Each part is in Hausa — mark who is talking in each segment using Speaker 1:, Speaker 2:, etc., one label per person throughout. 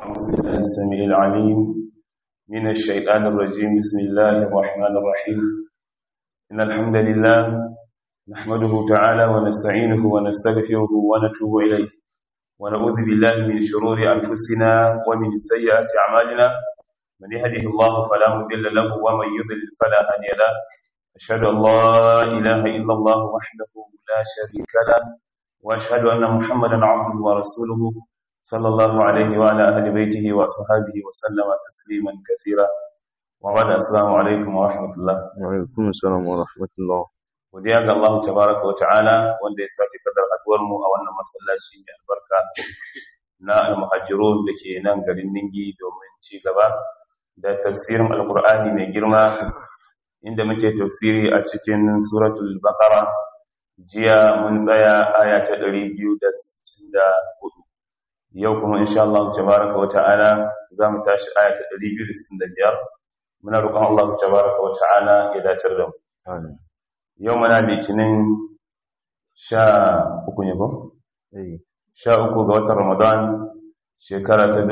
Speaker 1: الله السميع العليم من الشيطان الرجيم بسم الله الرحمن الرحيم إن الحمد لله نحمده تعالى ونستعينه ونستغفره ونتوب إليه ونعوذ بالله من شرور أنفسنا ومن سيئات أعمالنا من يهده الله فلا مضل له ومن يضلل فلا هادي له أشهد أن لا إله إلا الله وحده لا شريك له وأشهد أن محمدا عبده ورسوله صلى الله عليه وعلى أهل بيته وأصحابه وسلم تسليما كثيرا وبعد السلام عليكم ورحمة الله
Speaker 2: وعليكم السلام ورحمة الله
Speaker 1: godiya ga Allah tabaraka wa ta'ala wanda ya sake kadar haduwar mu a wannan masallaci mai albarka na al-muhajirun da ke nan garin Ningi domin ci gaba da tafsirin alkur'ani mai girma inda muke tafsiri a cikin suratul baqara jiya mun tsaya aya ta 264 yau kuma insha Allah tabaraka wa ta'ala za mu tashi aya ta 265 muna roƙon Allah tabaraka wa ta'ala ya dace da mu
Speaker 2: Amin.
Speaker 1: yau muna litinin sha uku ne ba?
Speaker 2: Eh,
Speaker 1: sha uku ga watan ramadan shekara ta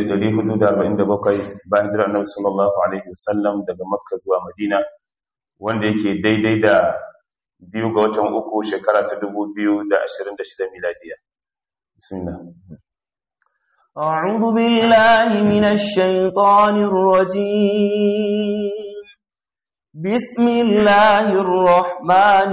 Speaker 1: 1447 bayan jiran annabi sallallahu alaihi wasallam daga makka zuwa madina wanda yake daidai da biyu ga watan uku shekara ta 2026 miladiya bismillah
Speaker 3: أعوذ بالله من الشيطان الرجيم بسم الله الرحمن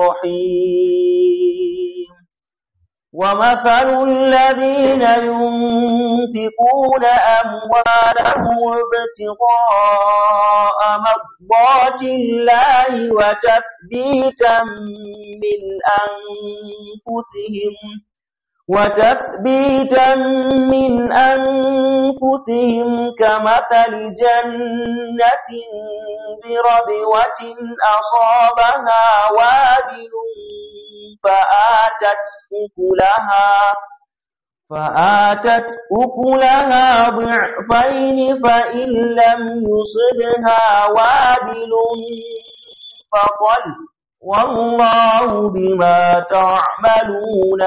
Speaker 3: الرحيم ومثل الذين ينفقون أموالهم ابتغاء مرضات الله وتثبيتا من أنفسهم وتثبيتا من أنفسهم كمثل جنة بربوة أصابها وابل فآتت أكلها فآتت أكلها ضعفين فإن لم يصبها وابل فطل والله بما تعملون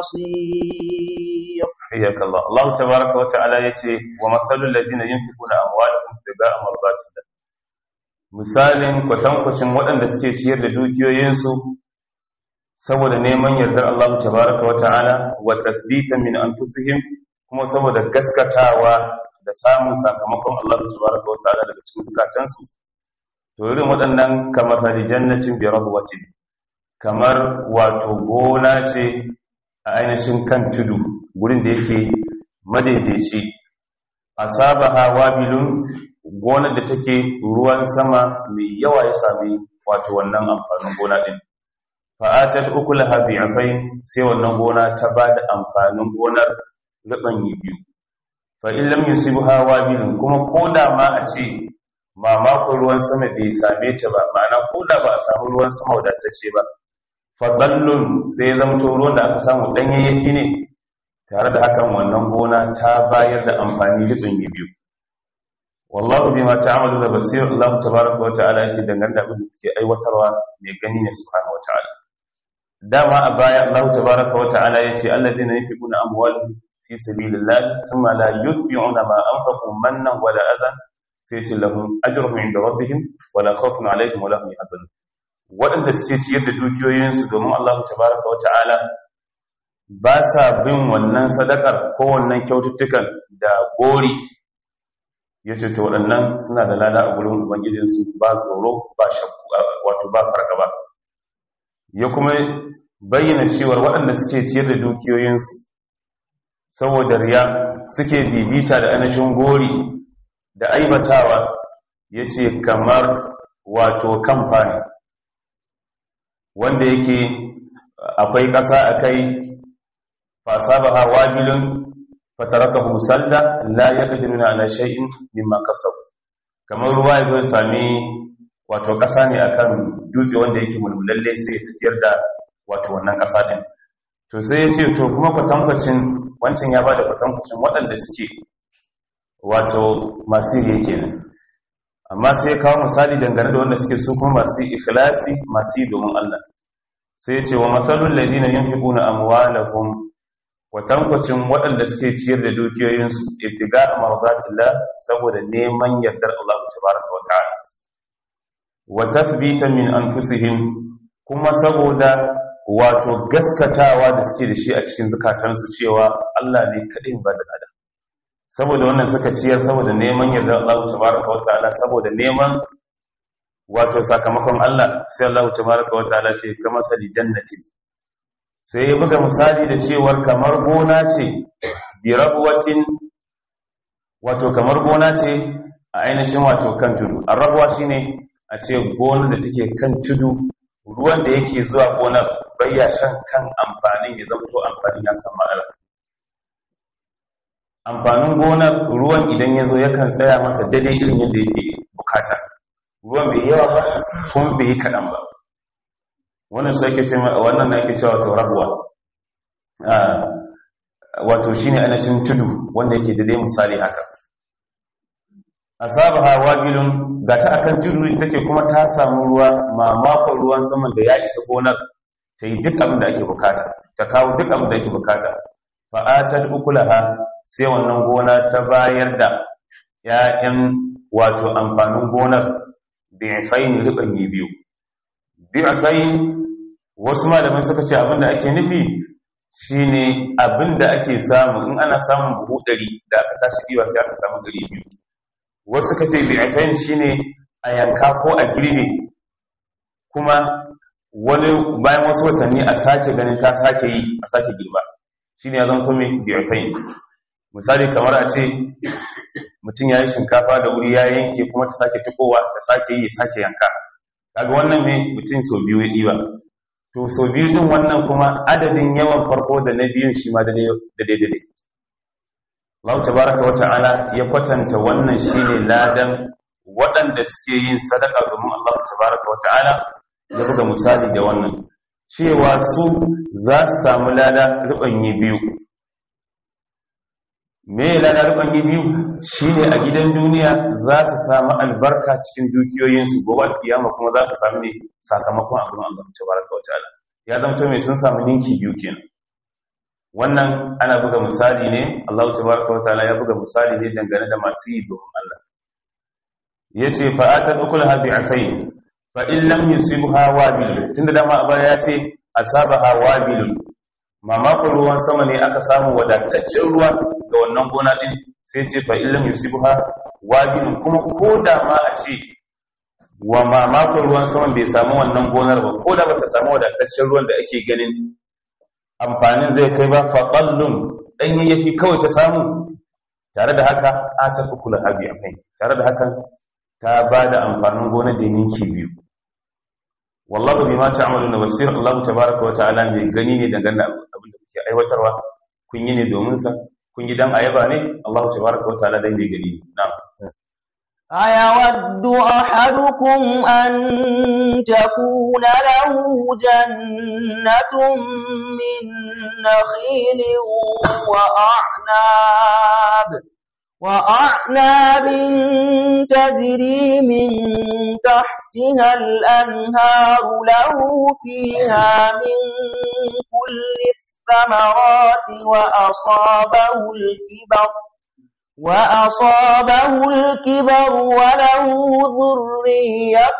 Speaker 3: بصير
Speaker 1: حياك الله الله تبارك وتعالى yace wa masalul ladina yunfiquna amwalahum ibtigaa mardatillah misalin kwatankwacin waɗanda suke ciyar da dukiyoyinsu saboda neman yardar Allah tabaraka wa ta'ala wa tathbitan min anfusihim kuma saboda gaskatawa da samun sakamakon Allah tabaraka wa ta'ala daga cikin zukatansu to irin waɗannan kamar hali jannatin bi rahwatin kamar wato gona ce a ainihin kan tudu gurin da yake madaidaici asabaha wabilun gonar da take ruwan sama mai yawa ya sami wato wannan amfanin gona din fa'atat ukulaha bi'afain sai wannan gona ta bada amfanin gonar gaban biyu fa in lam yusibha wabilun kuma koda ma a ce mamakon ruwan sama bai same ta ba ma'ana koda ba a samu ruwan sama wadatacce ba fadallun sai zamto ruwan da aka samu danyayyaki ne tare da hakan wannan gona ta bayar da amfani rubin biyu wallahu bima ta'malu da basir Allah tabaraka wa ta'ala yace dangane da abin da kuke aiwatarwa mai gani ne subhanahu wa ta'ala dama a baya Allah tabaraka wa ta'ala yace alladheena yunfiquna amwalahum fi sabilillah thumma la yutbi'una ma anfaqu mannan wala adhan sai ce lahum ajruhum inda rabbihim wala khawfun alaihim wala hum yahzanun waɗanda suke ciyar da dukiyoyinsu domin Allah tabaraka wa ta'ala ba sa bin wannan sadakar ko wannan kyaututtukan da gori ya ce ta waɗannan suna da lada a gurin ubangijinsu ba tsoro ba shakku wato ba fargaba ya kuma bayyana cewar waɗanda suke ciyar da dukiyoyinsu saboda riya suke bibita da anashin gori da aibatawa ya ce kamar wato kamfani wanda yake akwai ƙasa a kai fasabaha wabilun fatarakahu salda la yaqdiruna ala shay'in mimma kasabu kamar ruwa ya zo sami wato ƙasa ne akan dutse wanda yake mulmulalle sai ya tafiyar da wato wannan ƙasa din to sai ya ce to kuma kwatankwacin wancan ya bada kwatankwacin waɗanda suke wato masu riya kenan amma sai ya kawo misali dangane da wanda suke su kuma masu ikhlasi masu yi domin Allah sai ya ce wa masalul ladina yunfiquna amwalahum watankwacin waɗanda suke ciyar da dukiyoyinsu ibtiga marzatillah saboda neman yardar Allah tabaraka wa ta'ala wa tathbita min anfusihim kuma saboda wato gaskatawa da suke da shi a cikin zukatansu cewa Allah ne kadai ba da adam saboda wannan suka ciyar saboda neman yardar Allah tabaraka wa ta'ala saboda neman wato sakamakon Allah sai Allah tabaraka wa ta'ala ce kamar sali jannati sai ya buga misali da cewar kamar gona ce bi rabwatin wato kamar gona ce a ainihin wato kan tudu arrabuwa shine a ce gona da take kan tudu ruwan da yake zuwa gonar bayya shan kan amfanin ya zama to amfanin ya samu ala amfanin gonar ruwan idan ya zo yakan tsaya mata daidai irin yadda yake bukata ruwan bai yawa ba kuma bai yi kaɗan ba wannan su ake ce wannan na ake cewa wato rabuwa wato shine anashin tudu wanda yake daidai misali haka asabaha wabilun gata akan tudu take kuma ta samu ruwa mamakon ruwan saman da ya isa gonar ta yi duk abin da ake bukata ta kawo duk abin da ake bukata fa'atar ukulaha sai wannan gona ta bayar da ‘ya'yan wato amfanin gonar bi'afain ribanyi biyu bi'afain wasu malamai suka ce abin da ake nufi shine abin da ake samu in ana samun buhu ɗari da aka tashi ɗiwa sai aka samu ɗari biyu wasu suka ce bi'afain shine a yanka ko a girbe kuma wani bayan wasu watanni a sake ganin ta sake yi a sake girba shi ne ya zama mai biyafain misali kamar a ce mutum ya yi shinkafa da wuri ya yanke kuma ta sake tukowa ta sake yi ya sake yanka kaga wannan ne mutum sau biyu ya ɗiba to sau biyu din wannan kuma adadin yawan farko da na biyun shi ma da daidai Allah tabaraka wa ta'ala ya kwatanta wannan shine ladan waɗanda suke yin sadaka domin Allah tabaraka wa ta'ala ya buga misali da wannan cewa su za su samu lada rubanyi biyu me lada rubanyi biyu shine a gidan duniya za su samu albarka cikin dukiyoyinsu gobe alkiyama kuma za su samu ne sakamakon abin Allah tabaraka wa ta'ala ya zama mai sun samu ninki biyu kenan wannan ana buga misali ne Allah tabaraka wa ta'ala ya buga misali ne dangane da masu yi domin Allah yace fa'atan ukulaha bi'afain fa in lam yusibha wabil tunda dama abara ya ce asabaha wabil mamakon ruwan sama ne aka samu wadataccen ruwa ga wannan gona din sai ce fa in lam yusibha wabil kuma ko da ma a ce wa mamakon ruwan sama bai samu wannan gonar ba ko da bata samu wadataccen ruwan da ake ganin amfanin zai kai ba fa qallun dan yayyafi kawai ta samu tare da haka a ta kula habi akai tare da hakan ta ba da amfanin gona da ninki biyu wallahu bima ta'maluna basir Allah tabaaraka wa ta'ala mai gani ne dangane da abin da kuke aiwatarwa kun yi ne domin sa kun yi dan ayaba ne Allah tabaaraka wa ta'ala dai mai gani ne na'am
Speaker 3: أيود أحدكم أن تكون له جنة من نخيل وأعناب وأعناب تجري من تحتها الأنهار له فيها من كل الثمرات وأصابه الكبر وأصابه الكبر وله ذرية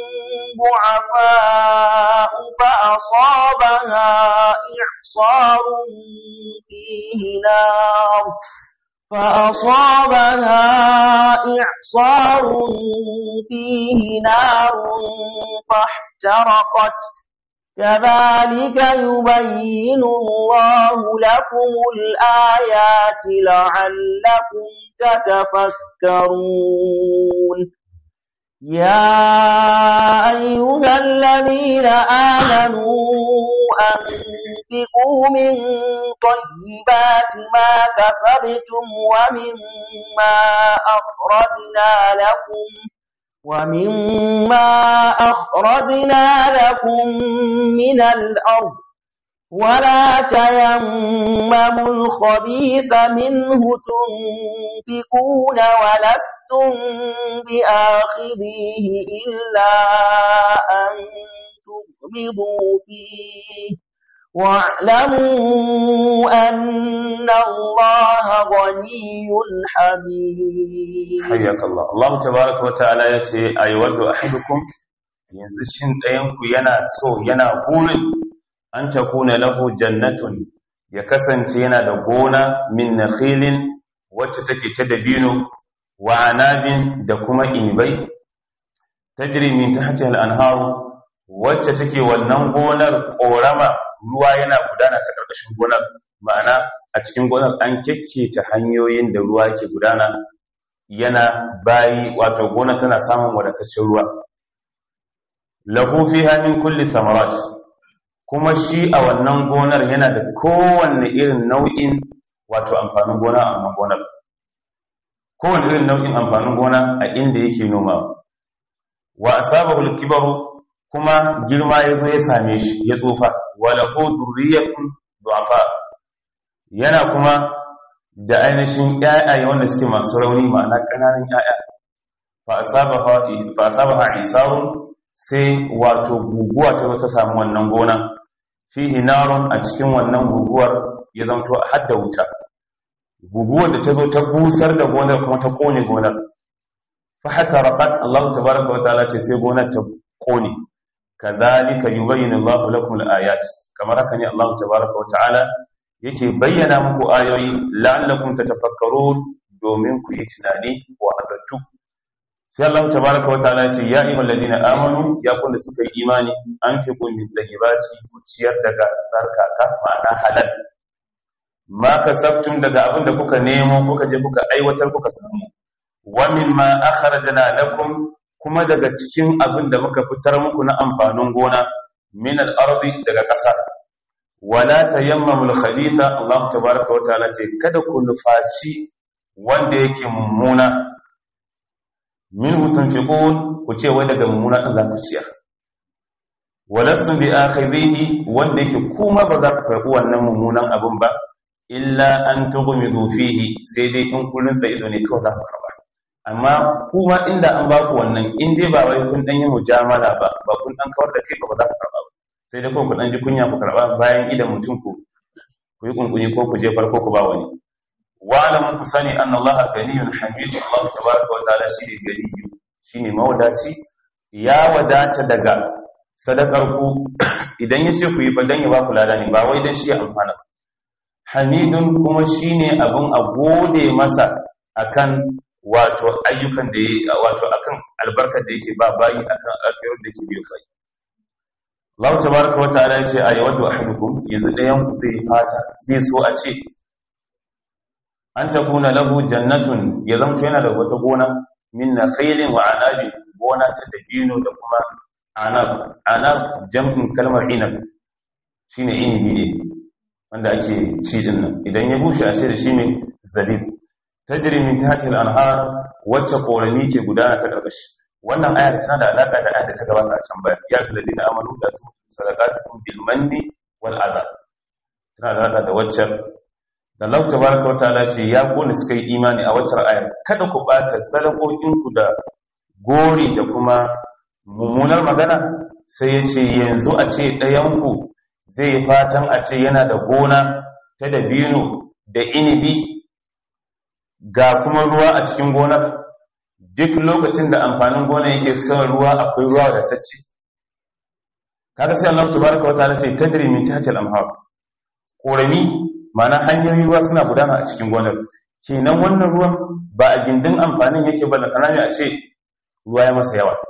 Speaker 3: ضعفاء فأصابها إعصار فيه نار فأصابها إعصار فيه نار فاحترقت كذلك يبين الله لكم الآيات لعلكم تتفكرون يا أيها الذين آمنوا أنفقوا من طيبات ما كسبتم ومما أخرجنا لكم ومما أخرجنا لكم من الأرض ولا تيمموا الخبيث منه تنفقون ولستم بآخذيه إلا أن تغمضوا فيه واعلموا أن الله غني حميد
Speaker 1: حياك الله الله تبارك وتعالى yace aywaddu ahadukum yanzu shin ɗayan ku yana so yana burin an takuna lahu jannatun ya kasance yana da gona min nakhilin wacce take ta dabino wa anabin da kuma inibai tajri min tahtiha al-anharu wacce take wannan gonar korama ruwa yana gudana ta karkashin gonar ma'ana a cikin gonar an ta hanyoyin da ruwa ke gudana yana bayi wato gonar tana samun wadataccen ruwa lahu fiha min kulli thamarat kuma shi a wannan gonar yana da kowanne irin nau'in wato amfanin gona a wannan gonar kowanne irin nau'in amfanin gona a inda yake nomawa wa asabahu al-kibaru kuma girma yazo ya same shi ya tsufa wa lahu durriyatun du'afa yana kuma da ainihin ƴaƴaye wanda suke masu rauni ma'ana ƙananan ƴaƴa fa asabaha fa asabaha isarun sai wato guguwa ta ta samu wannan gona fihi narun a cikin wannan guguwar ya zanto hadda wuta guguwar da ta zo ta busar da gonar kuma ta kone gonar fa hatta raqat Allah tabaaraka wa ta'ala ce sai gonar ta kone kadhalika yubayyinu Allah lakum al-ayat kamar haka ne Allah tabaaraka wa ta'ala yake bayyana muku ayoyi la'allakum tatafakkarun domin ku yi tunani wa azattu sai Allah tabaaraka wa ta'ala ya ce ya ayyuhal ladina amanu ya kun da suka yi imani an fi kun min dahibati ku ciyar daga sarkaka ma'ana halal ma kasabtum daga abin da kuka nemo kuka je kuka aiwatar kuka samu wa mimma akhrajna lakum kuma daga cikin abin da muka fitar muku na amfanin gona min al-ardi daga ƙasa wala tayammamu al-khabitha Allah tabaaraka wa ta'ala ce kada ku nufaci wanda yake mummuna minhu tunfiqun ku ce wai daga mummuna din za ku ciyar walastum bi akhidhihi wanda yake kuma ba za ku karɓi wannan mummunan abin ba illa an tughmidu fihi sai dai in kullun sai ido ne kawai za ku karɓa amma kuma inda an ba ku wannan in dai ba wai kun dan yi mujamala ba ba kun dan kawar da kai ba za ku karɓa ba sai dai ko ku dan ji kunya ku karɓa bayan idan mutum ku ku yi kunkuni ko ku je farko ku ba wani wa'alamu ku sani anna allaha ganiyun hamid allah tabaraka wa ta'ala shi ne ganiyu shine mawadaci ya wadata daga sadakar ku idan ya ce ku yi dan ya ba ku lada ne ba wai dan shi ya amfana hamidun kuma shine abun a gode masa akan wato ayyukan da yake wato akan albarkar da yake ba bayi akan alkhairin da yake biyo kai Allah tabaraka wa ta'ala ya ce ayyadu ahadukum yanzu dayan ku zai fata sai so a ce an ta kuna lahu jannatun ya zamto yana da wata gona min na khailin wa anabi gona ta dabino da kuma anab anab jam'in kalmar inab shine inibi ne wanda ake ci din nan idan ya bushe a sai da shi ne zabib tajri min tahtil anhar wacce korami ke gudana ta karkashi wannan ayar tana da alaka da ayar da ta gabata a can baya ya ladina amanu da sadaqatukum bil manni wal adha tana da alaka da waccan da Allah tabaraka wataala ce ya kone suka yi imani a wacce ayar kada ku bata sadakokinku da gori da kuma mummunar magana sai ya ce yanzu a ce ɗayanku zai yi fatan a ce yana da gona ta dabino da inibi ga kuma ruwa a cikin gonar duk lokacin da amfanin gona yake son ruwa akwai ruwa da ta ce kaga sai Allah tabaraka wataala ce tajri min tahtil anhar korami mana hanyoyin ruwa suna gudana a cikin gonar kenan wannan ruwan ba a gindin amfanin yake ba da kanani a ce ruwa ya masa yawa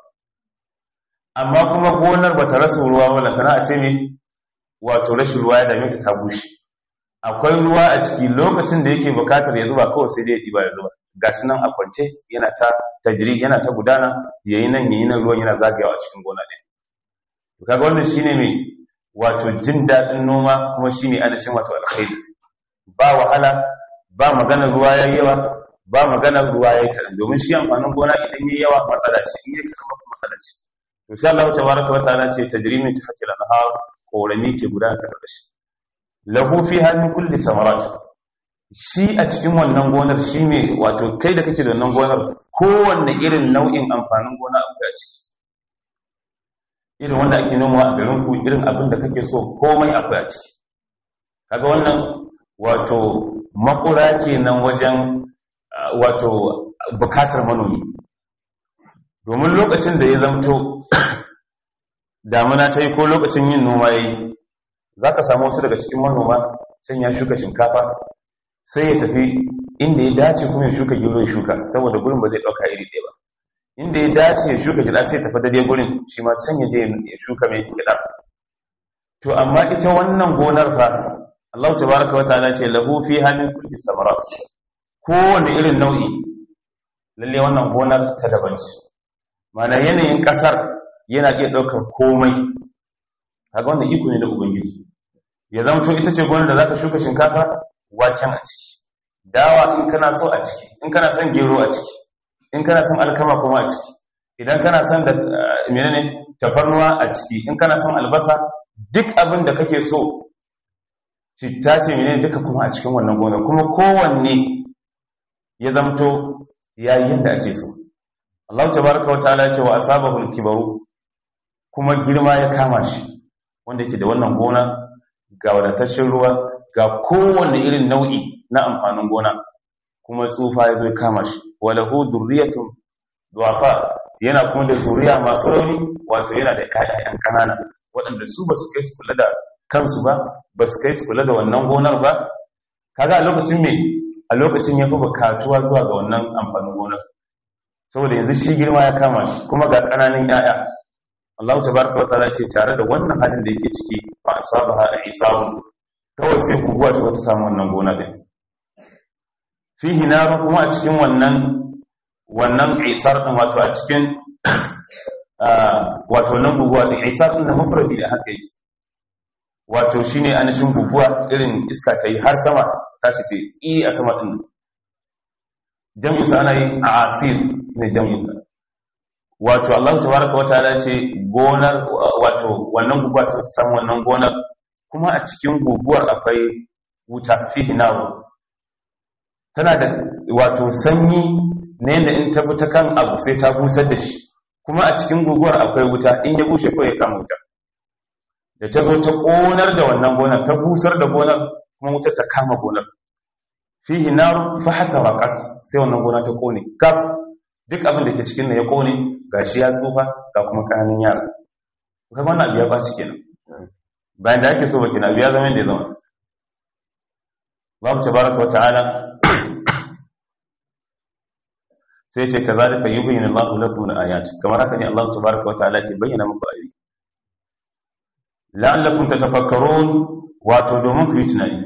Speaker 1: amma kuma gonar ba ta rasa ruwa ba da kana a ce ne wato rashin ruwa ya dame ta ta bushe akwai ruwa a ciki lokacin da yake bukatar ya zuba kawai sai dai ya ɗiba ya zuba gashi nan a kwance yana ta tajiri yana ta gudana yayi nan yayi nan ruwan yana zagayawa a cikin gona ɗin kaga wannan shine mai wato jin daɗin noma kuma shine adashin wato alkhairi ba wahala ba maganar ruwa yayi yawa ba maganar ruwa yayi kaɗan domin shi amfanin gona idan yayi yawa matsala ce in yayi kaɗan kuma matsala ce to sai Allah tabaraka wa ta'ala ce tajrimin tahti al-anhar korami ke gudana ta karkashi lahu fiha min kulli thamarat shi a cikin wannan gonar shi ne wato kai da kake da wannan gonar kowanne irin nau'in amfanin gona abu da ciki irin wanda ake nomawa a garin ku irin abin da kake so komai akwai a ciki kaga wannan wato makura kenan wajen wato bukatar manomi domin lokacin da ya zamto damuna ta yi ko lokacin yin noma ya yi za ka samu wasu daga cikin manoma sun ya shuka shinkafa sai ya tafi inda ya dace kuma ya shuka gero ya shuka saboda gurin ba zai ɗauka iri ɗaya ba inda ya dace ya shuka gida sai ya tafi daidai gurin shi ma can ya je ya shuka mai gida to amma ita wannan gonar fa Allah tabaraka wa ta'ala ce lahu fiha min kulli samarat kowane irin nau'i lalle wannan gonar ta daban ce mana yanayin kasar yana iya ɗaukar komai kaga wannan iko ne da ubangiji ya zamto ita ce gonar da zaka shuka shinkafa waken a ciki dawa in kana so a ciki in kana son gero a ciki in kana son alkama kuma a ciki idan kana son da menene tafarnuwa a ciki in kana son albasa duk abin da kake so citta ce menene duka kuma a cikin wannan gonar kuma kowanne ya zamto yayi yadda ake so Allah tabaraka wa ta'ala ce wa asabahu al-kibaru kuma girma ya kama shi wanda yake da wannan gona ga wadataccen ruwa ga kowanne irin nau'i na amfanin gona kuma tsufa ya zo kama shi walahu durriyatun duwafa yana kuma da zuriya masu rauni wato yana da ƴaƴan kanana waɗanda su ba su kai su kula da kansu ba ba su kai su kula da wannan gonar ba kaga a lokacin me a lokacin ya fi bukatuwa zuwa ga wannan amfanin gonar saboda yanzu shi girma ya kama shi kuma ga ƙananan ƴaƴa Allah tabaraka wa ta'ala ce tare da wannan halin da yake ciki fa asabaha isabu kawai sai guguwa ta wata samu wannan gona din fihi naru kuma a cikin wannan wannan isar din wato a cikin wato nan guguwa din isar din da mafradi da haka yake wato shine anashin guguwa irin iska ta yi har sama tashi ce i a sama din jami'in sa ana yi a asir ne jami'in sa wato Allah tabaraka wa ta'ala ce gonar wato wannan guguwa ta san wannan gonar kuma a cikin guguwar akwai wuta fihi naru tana da wato sanyi ne da in ta ta kan abu sai ta busar da shi kuma a cikin guguwar akwai wuta in ya bushe ko ya kama wuta da ta zo ta konar da wannan gonar ta busar da gonar kuma wuta ta kama gonar fihi naru fa haka waqat sai wannan gona ta kone kaf duk abin da ke cikin nan ya kone gashi ya tsufa ga kuma kananan yara kuma wannan abu ya baci kenan bayan da ake so baki na biya zama da ya zama babu tabaraka wata'ala sai ce ka zalika yubayyin Allahu lakum al-ayat kamar haka ne Allah tabaraka wata'ala ke bayyana muku ayoyi la'allakum tatafakkarun wato domin ku yi tunani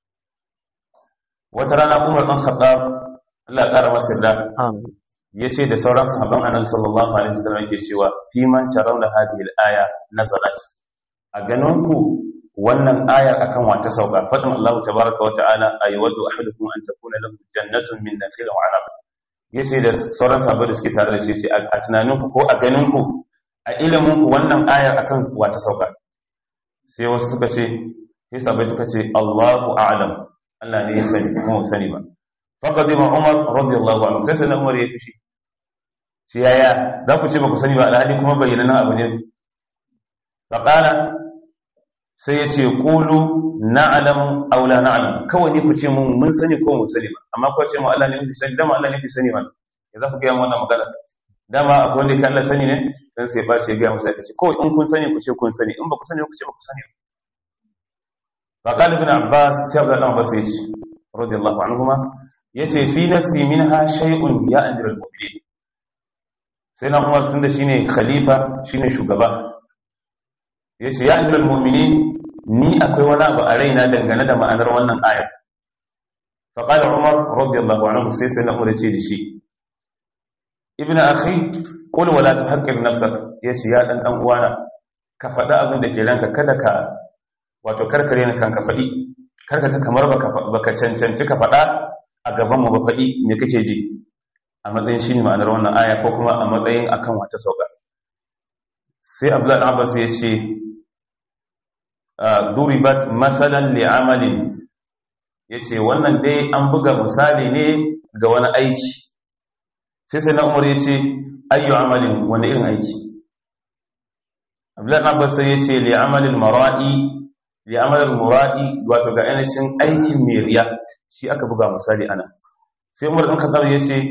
Speaker 1: wata rana Umar dan Khattab Allah ya kara masa da
Speaker 2: amin
Speaker 1: yace da sauran sahabban Annabi sallallahu alaihi wasallam yake cewa fi man tarawna hadhihi al-aya nazalat a ganin ku wannan ayar akan wata sauka fadin Allah tabaraka wa ta'ala ayyawadu ahadukum an takuna lahu jannatun min nakhil wa 'anab yace da sauran sahabbai da suke tare da shi ce a tunanin ku ko a ganin ku a ilimin ku wannan ayar akan wata sauka sai wasu suka ce sai sahabbai suka ce Allahu a'lam Allah ne ya sani kuma mu sani ba faqad ma Umar radiyallahu anhu sai sai Umar ya fishi ce yaya za ku ce ba ku sani ba alhali kuma bayyana abu ne faqala sai ya ce ƙulu na'alamu aula na'alamu kawai ne ku ce mun mun sani ko mun sani ba amma kuwa ce mu Allah ne fi sani dama Allah ne fi sani ba ya za ku gaya wannan magana dama akwai wanda kan Allah sani ne dan sai ba shi ya gaya musu ya ce kawai in kun sani ku ce kun sani in ba ku sani ku ce ba ku sani ba qala ibn abbas sai Abdullah ibn abbas yace radiyallahu anhuma yace fi nafsi minha shay'un ya amiral mu'minin sai na Umar tunda shine khalifa shine shugaba ya ce ya amiral mummini ni akwai wani abu a raina dangane da ma'anar wannan aya faƙaɗa umar radiyallahu anhu sai sai na umar ce da shi ibn akhi qul wala tuhaqqir nafsak ya ce ya dan dan uwana ka faɗa abin da ke ranka kada ka wato karkare ni kanka faɗi karka ka kamar baka baka cancanci ka faɗa a gaban mu ba faɗi me kake ji a matsayin shine ma'anar wannan aya ko kuma a matsayin akan wata sauka sai abdullahi abbas ya ce duribat matsalan li'amalin ya ce wannan dai an buga misali ne ga wani aiki sai sai na umar ya ce ayyu amalin wani irin aiki abdullahi abbas sai ya ce li'amalin mara'i li amal muradi wato ga ainihin aikin mai riya shi aka buga misali ana sai Umar ɗan Khattab ya ce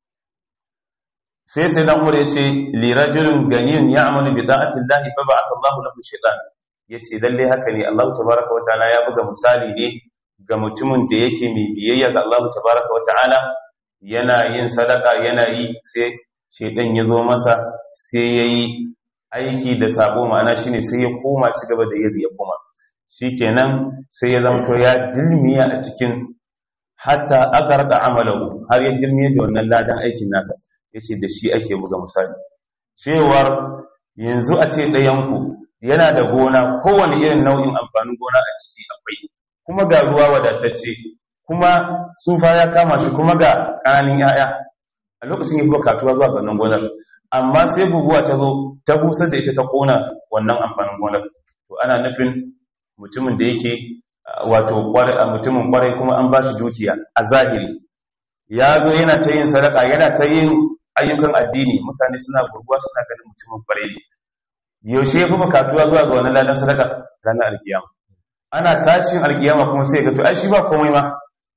Speaker 1: sai sai dan Umar ya ce li rajulin ganiyun ya'malu bi da'ati Allah fa ba'atha Allahu lahu shaytan yace lalle haka ne Allah tabaaraka wa ta'ala ya buga misali ne ga mutumin da yake mai biyayya ga Allah tabaaraka wa ta'ala yana yin sadaka yana yi sai shaytan ya zo masa sai yayi aiki da sabo ma'ana shine sai ya koma ci gaba da yadda ya koma shikenan sai ya zama to ya dilmiya a cikin hatta agarda amalahu har ya dilmiya da wannan ladan aikin nasa yace da shi ake buga misali cewar yanzu a ce ɗayanku yana da gona kowane irin nau'in amfanin gona a ciki akwai kuma ga ruwa wadatacce kuma tsufa ya kama shi kuma ga ƙananin 'ya'ya a lokacin yi katuwa zuwa wannan gonar amma sai guguwa ta zo ta busar da ita ta kona wannan amfanin gonar to ana nufin mutumin da yake wato mutumin kwarai kuma an ba shi dukiya a zahiri ya zo yana ta yin sadaka yana ta yin ayyukan addini mutane suna gurguwa suna ganin mutumin kwarai ne yaushe ya fi bukatuwa zuwa ga wani ladan sadaka ranar alkiyama ana tashin alkiyama kuma sai ga to ai shi ba komai ma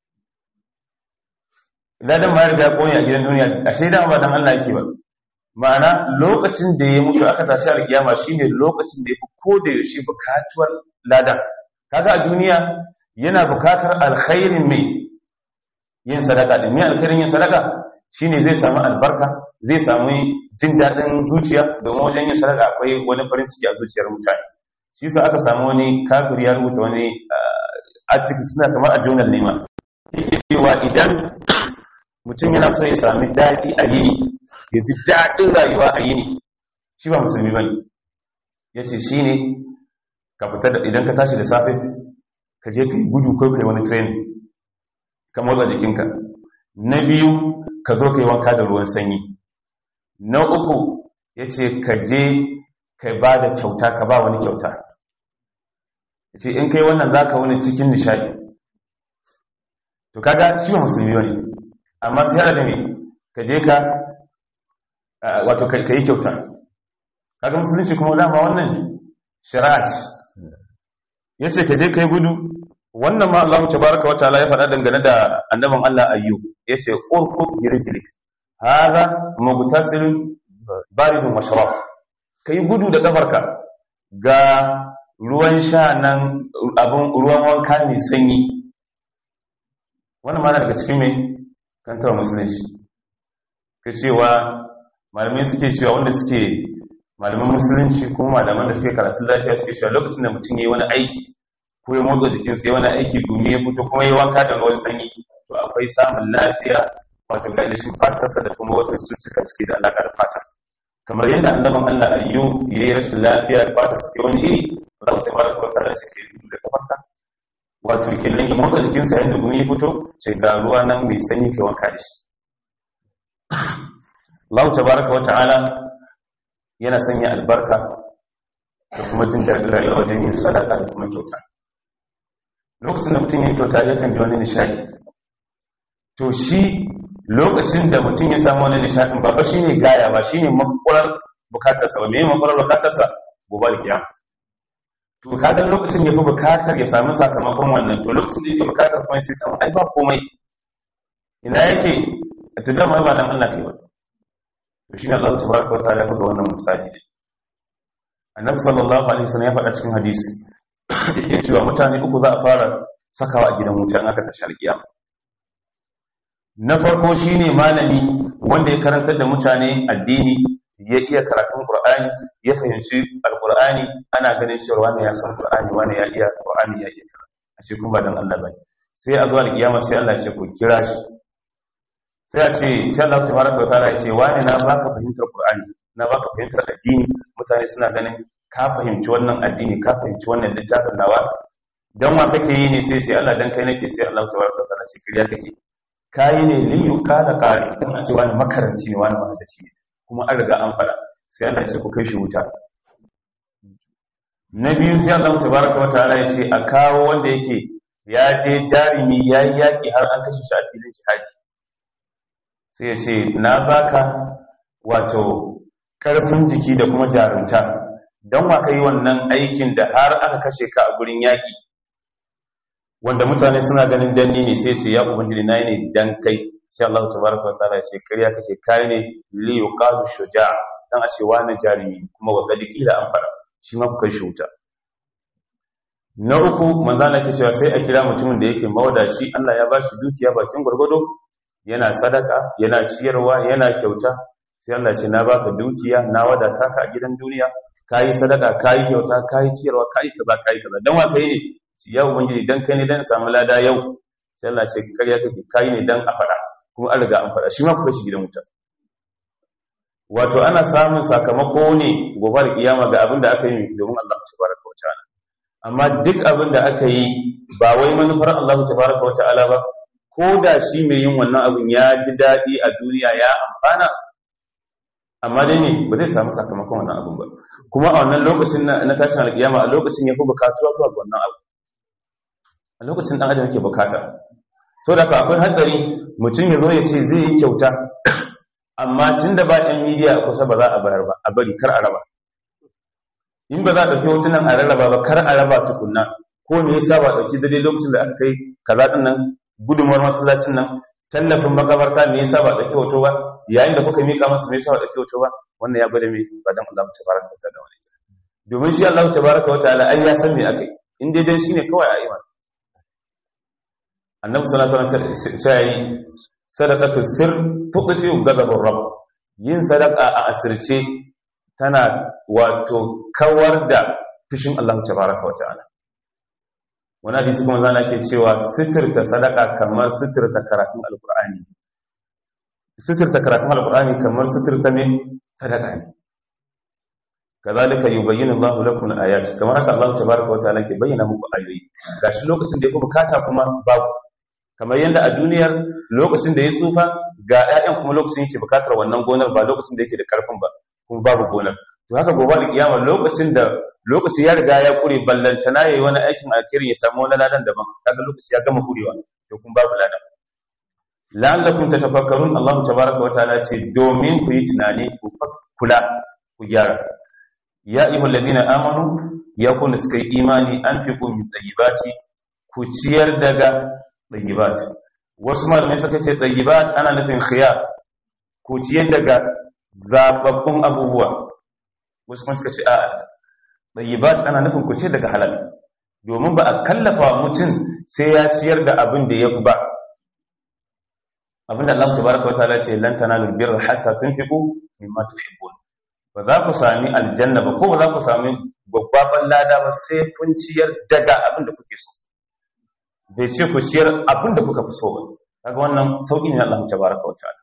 Speaker 1: ladan ma ya riga koyi a gidan duniya a shaidan ba dan Allah yake ba ma'ana lokacin da ya mutu aka tashi alkiyama shine lokacin da ya fi ko da yaushe bukatuwar ladan kaga a duniya yana bukatar alkhairin mai yin sadaka din mai alkhairin yin sadaka shine zai samu albarka zai samu jin daɗin zuciya domin wajen yin sadaka akwai wani farin ciki a zuciyar mutane shi sa aka samu wani kafir ya rubuta wani article suna kamar a journal ne ma yake cewa idan mutum yana so ya sami daɗi a yini ya ji daɗin rayuwa a yini shi ba musulmi bane ya ce shi ne ka fita da idan ka tashi da safe ka je ka yi gudu ko kai wani training ka motsa jikinka na biyu ka zo ka yi wanka da ruwan sanyi na uku ya ce ka je ka ba da kyauta ka ba wani kyauta ya ce in kai wannan za ka wani cikin nishadi to kaga shi ba musulmi wani amma sai hada da me ka je ka wato ka yi kyauta kaga musulunci kuma dama wannan shari'a ya ce ka je ka yi gudu wannan ma Allah tabaraka wa ta'ala ya faɗa dangane da annabin Allah ayyub yace urqud yirjilik hada mugtasilun baridun mashrab kai gudu da kafarka ga ruwan sha nan abun ruwan wanka mai sanyi wannan ma daga cikin mai kantar musulunci ka cewa malamai suke cewa wanda suke malaman musulunci kuma malaman da suke karatun lafiya suke cewa lokacin da mutum ya yi wani aiki ko ya motsa jikin sai wani aiki dumi ya fito kuma ya wanka da ruwan sanyi to akwai samun lafiya wato ga ilishin fatarsa da kuma wata cututtuka suke da alaƙa da fata kamar yadda annaban Allah ayyu ya yi rashin lafiya da fata suke wani iri za mu tabbata ko tare suke da kafarka wato kenan ya motsa jikinsa yadda gumi ya fito ce ga ruwa nan mai sanyi ke wanka da shi Allah tabaraka wa ta'ala yana sanya albarka da kuma jin daɗin rayuwa wajen yin sadaka da kuma kyauta lokacin da mutum ya kyauta ya kan ji wani nishadi to shi lokacin da mutum ya samu wani nishadin ba ba shi ne gaya ba shi ne makwarar bukatarsa ba mai makwarar bukatarsa gobe da kiyama to kaga lokacin ya fi bukatar ya samu sakamakon wannan to lokacin da yake bukatar kuma sai samu ai ba komai ina yake a to dama ba dan Allah kai ba to shi ne Allah tabaraka wa ta'ala ya buga wannan misali annabi sallallahu alaihi wasallam ya faɗa cikin hadisi yake cewa mutane uku za a fara sakawa a gidan wutan aka tashi alkiyama na farko shine malami wanda ya karantar da mutane addini ya iya karatun qur'ani ya fahimci alqur'ani ana ganin cewa wani ya san qur'ani wani ya iya qur'ani ya iya karatu ashe kuma ba dan Allah bane sai a zuwa alkiyama sai Allah ya ce ku kira shi sai a ce sai Allah tabaraka wa ta'ala ya ce wani na baka fahimtar qur'ani na baka fahimtar addini mutane suna ganin ka fahimci wannan addini ka fahimci wannan littafin nawa dan wa kake yi ne sai sai Allah dan kai nake sai Allah tabaraka wa ta'ala ce kiriya kake kayi ne li yuqala qari dan a ce wani makaranci ne wani mahaddaci ne kuma an riga an fada sai Allah ya ce ku kai shi wuta na biyu sai Allah tabaraka wa ta'ala ya ce a kawo wanda yake ya je jarimi yayi yaki har an kashe shi a filin jihadi sai ya ce na baka wato karfin jiki da kuma jarumta dan wa kai wannan aikin da har aka kashe ka a gurin yaki wanda mutane suna ganin danni ne sai ce ya ubangiji nayi ne dan kai sai Allah tabaraka wa ta'ala ya ce kariya kake kai ne li yuqalu shuja' dan a ce wani jarimi kuma wa qad qila an fara shi ma kuka shi wuta na uku manzo Allah ke cewa sai a kira mutumin da yake mawadaci Allah ya bashi dukiya bakin gurgudo yana sadaka yana ciyarwa yana kyauta sai Allah ce na baka dukiya na wadata ka a gidan duniya kayi sadaka kayi kyauta kayi ciyarwa kayi kaza kayi kaza dan wa kai ne ci ya ubangiji dan kai ne dan samu lada yau sai Allah ce kariya kake kayi ne dan a fada kuma an riga an fada shi ma kuka shi gidan wuta wato ana samun sakamako ne gobe da kiyama ga abin da aka yi domin Allah tabaraka wa ta'ala amma duk abin da aka yi ba wai manufar Allah tabaraka wa ta'ala ba ko da shi mai yin wannan abin ya ji daɗi a duniya ya amfana amma dai ne ba zai samu sakamakon wannan abin ba kuma a wannan lokacin na tashin alkiyama a lokacin ya fi bukatuwa zuwa ga wannan abu a lokacin ɗan adam yake bukata so da akwai hatsari mutum ya zo ya ce zai yi kyauta amma tun da ba ɗan midiya a kusa ba za a bayar ba a bari kar a raba in ba za a ɗauki hotunan a rarraba ba kar a raba tukunna ko me yasa ba ɗauki daidai lokacin da aka kai kaza ɗin nan gudunmuwar masallacin nan tallafin makabarta me yasa ba ɗauki hoto ba yayin da kuka mika masa me yasa ba ɗauki hoto ba wannan ya gwada me ba dan Allah tabaraka wa ta'ala wani domin shi Allah tabaraka wa ta'ala ai ya san me akai in dai dan shine kawai a iman annabi sallallahu alaihi wasallam sai sadaqatu sir tuqti ghadabur rabb yin sadaqa a asirce tana wato kawar da fushin Allah tabaraka wa ta'ala wani hadisi kuma zana ke cewa sitirta sadaka kamar sitirta karatun alkur'ani sitirta karatun alkur'ani kamar sitirta ne sadaka ne kazalika yubayyinu Allahu lakum al-ayat kamar haka Allah tabaraka wa ta'ala ke bayyana muku ayoyi gashi lokacin da yake bukata kuma babu kamar yadda a duniyar lokacin da ya tsufa ga ƴaƴan kuma lokacin yake bukatar wannan gonar ba lokacin da yake da karfin ba kuma babu gonar to haka gobe da kiyama lokacin da lokaci ya riga ya kure ballantana yayi wani aikin alkhairi ya samu wani ladan daban kaga lokaci ya gama kurewa to kun babu ladan la'allakum tatafakkarun Allah tabaaraka wa ta'ala ce domin ku yi tunani ku kula ku gyara ya ayyuhal ladina amanu ya kun suka yi imani an fi kun min tayyibati ku ciyar daga tayyibat wasu malamai suka ce tayyibat ana nufin khiyar ku ciyar daga zababbun abubuwa wasu kuma suka ce a'a tayyibat ana nufin ku ce daga halal domin ba a kallafa mutum sai ya ciyar da abin da yafi ba abin da Allah tabaraka wa ta'ala ce lan tanalul birra hatta tunfiqu mimma tuhibbun ba za ku sami aljanna ba ko ba za ku sami gwaggwaban lada ba sai kun ciyar daga abin da kuke so bai ce ku ciyar abin da kuka fi so ba kaga wannan sauki ne Allah tabaraka wa ta'ala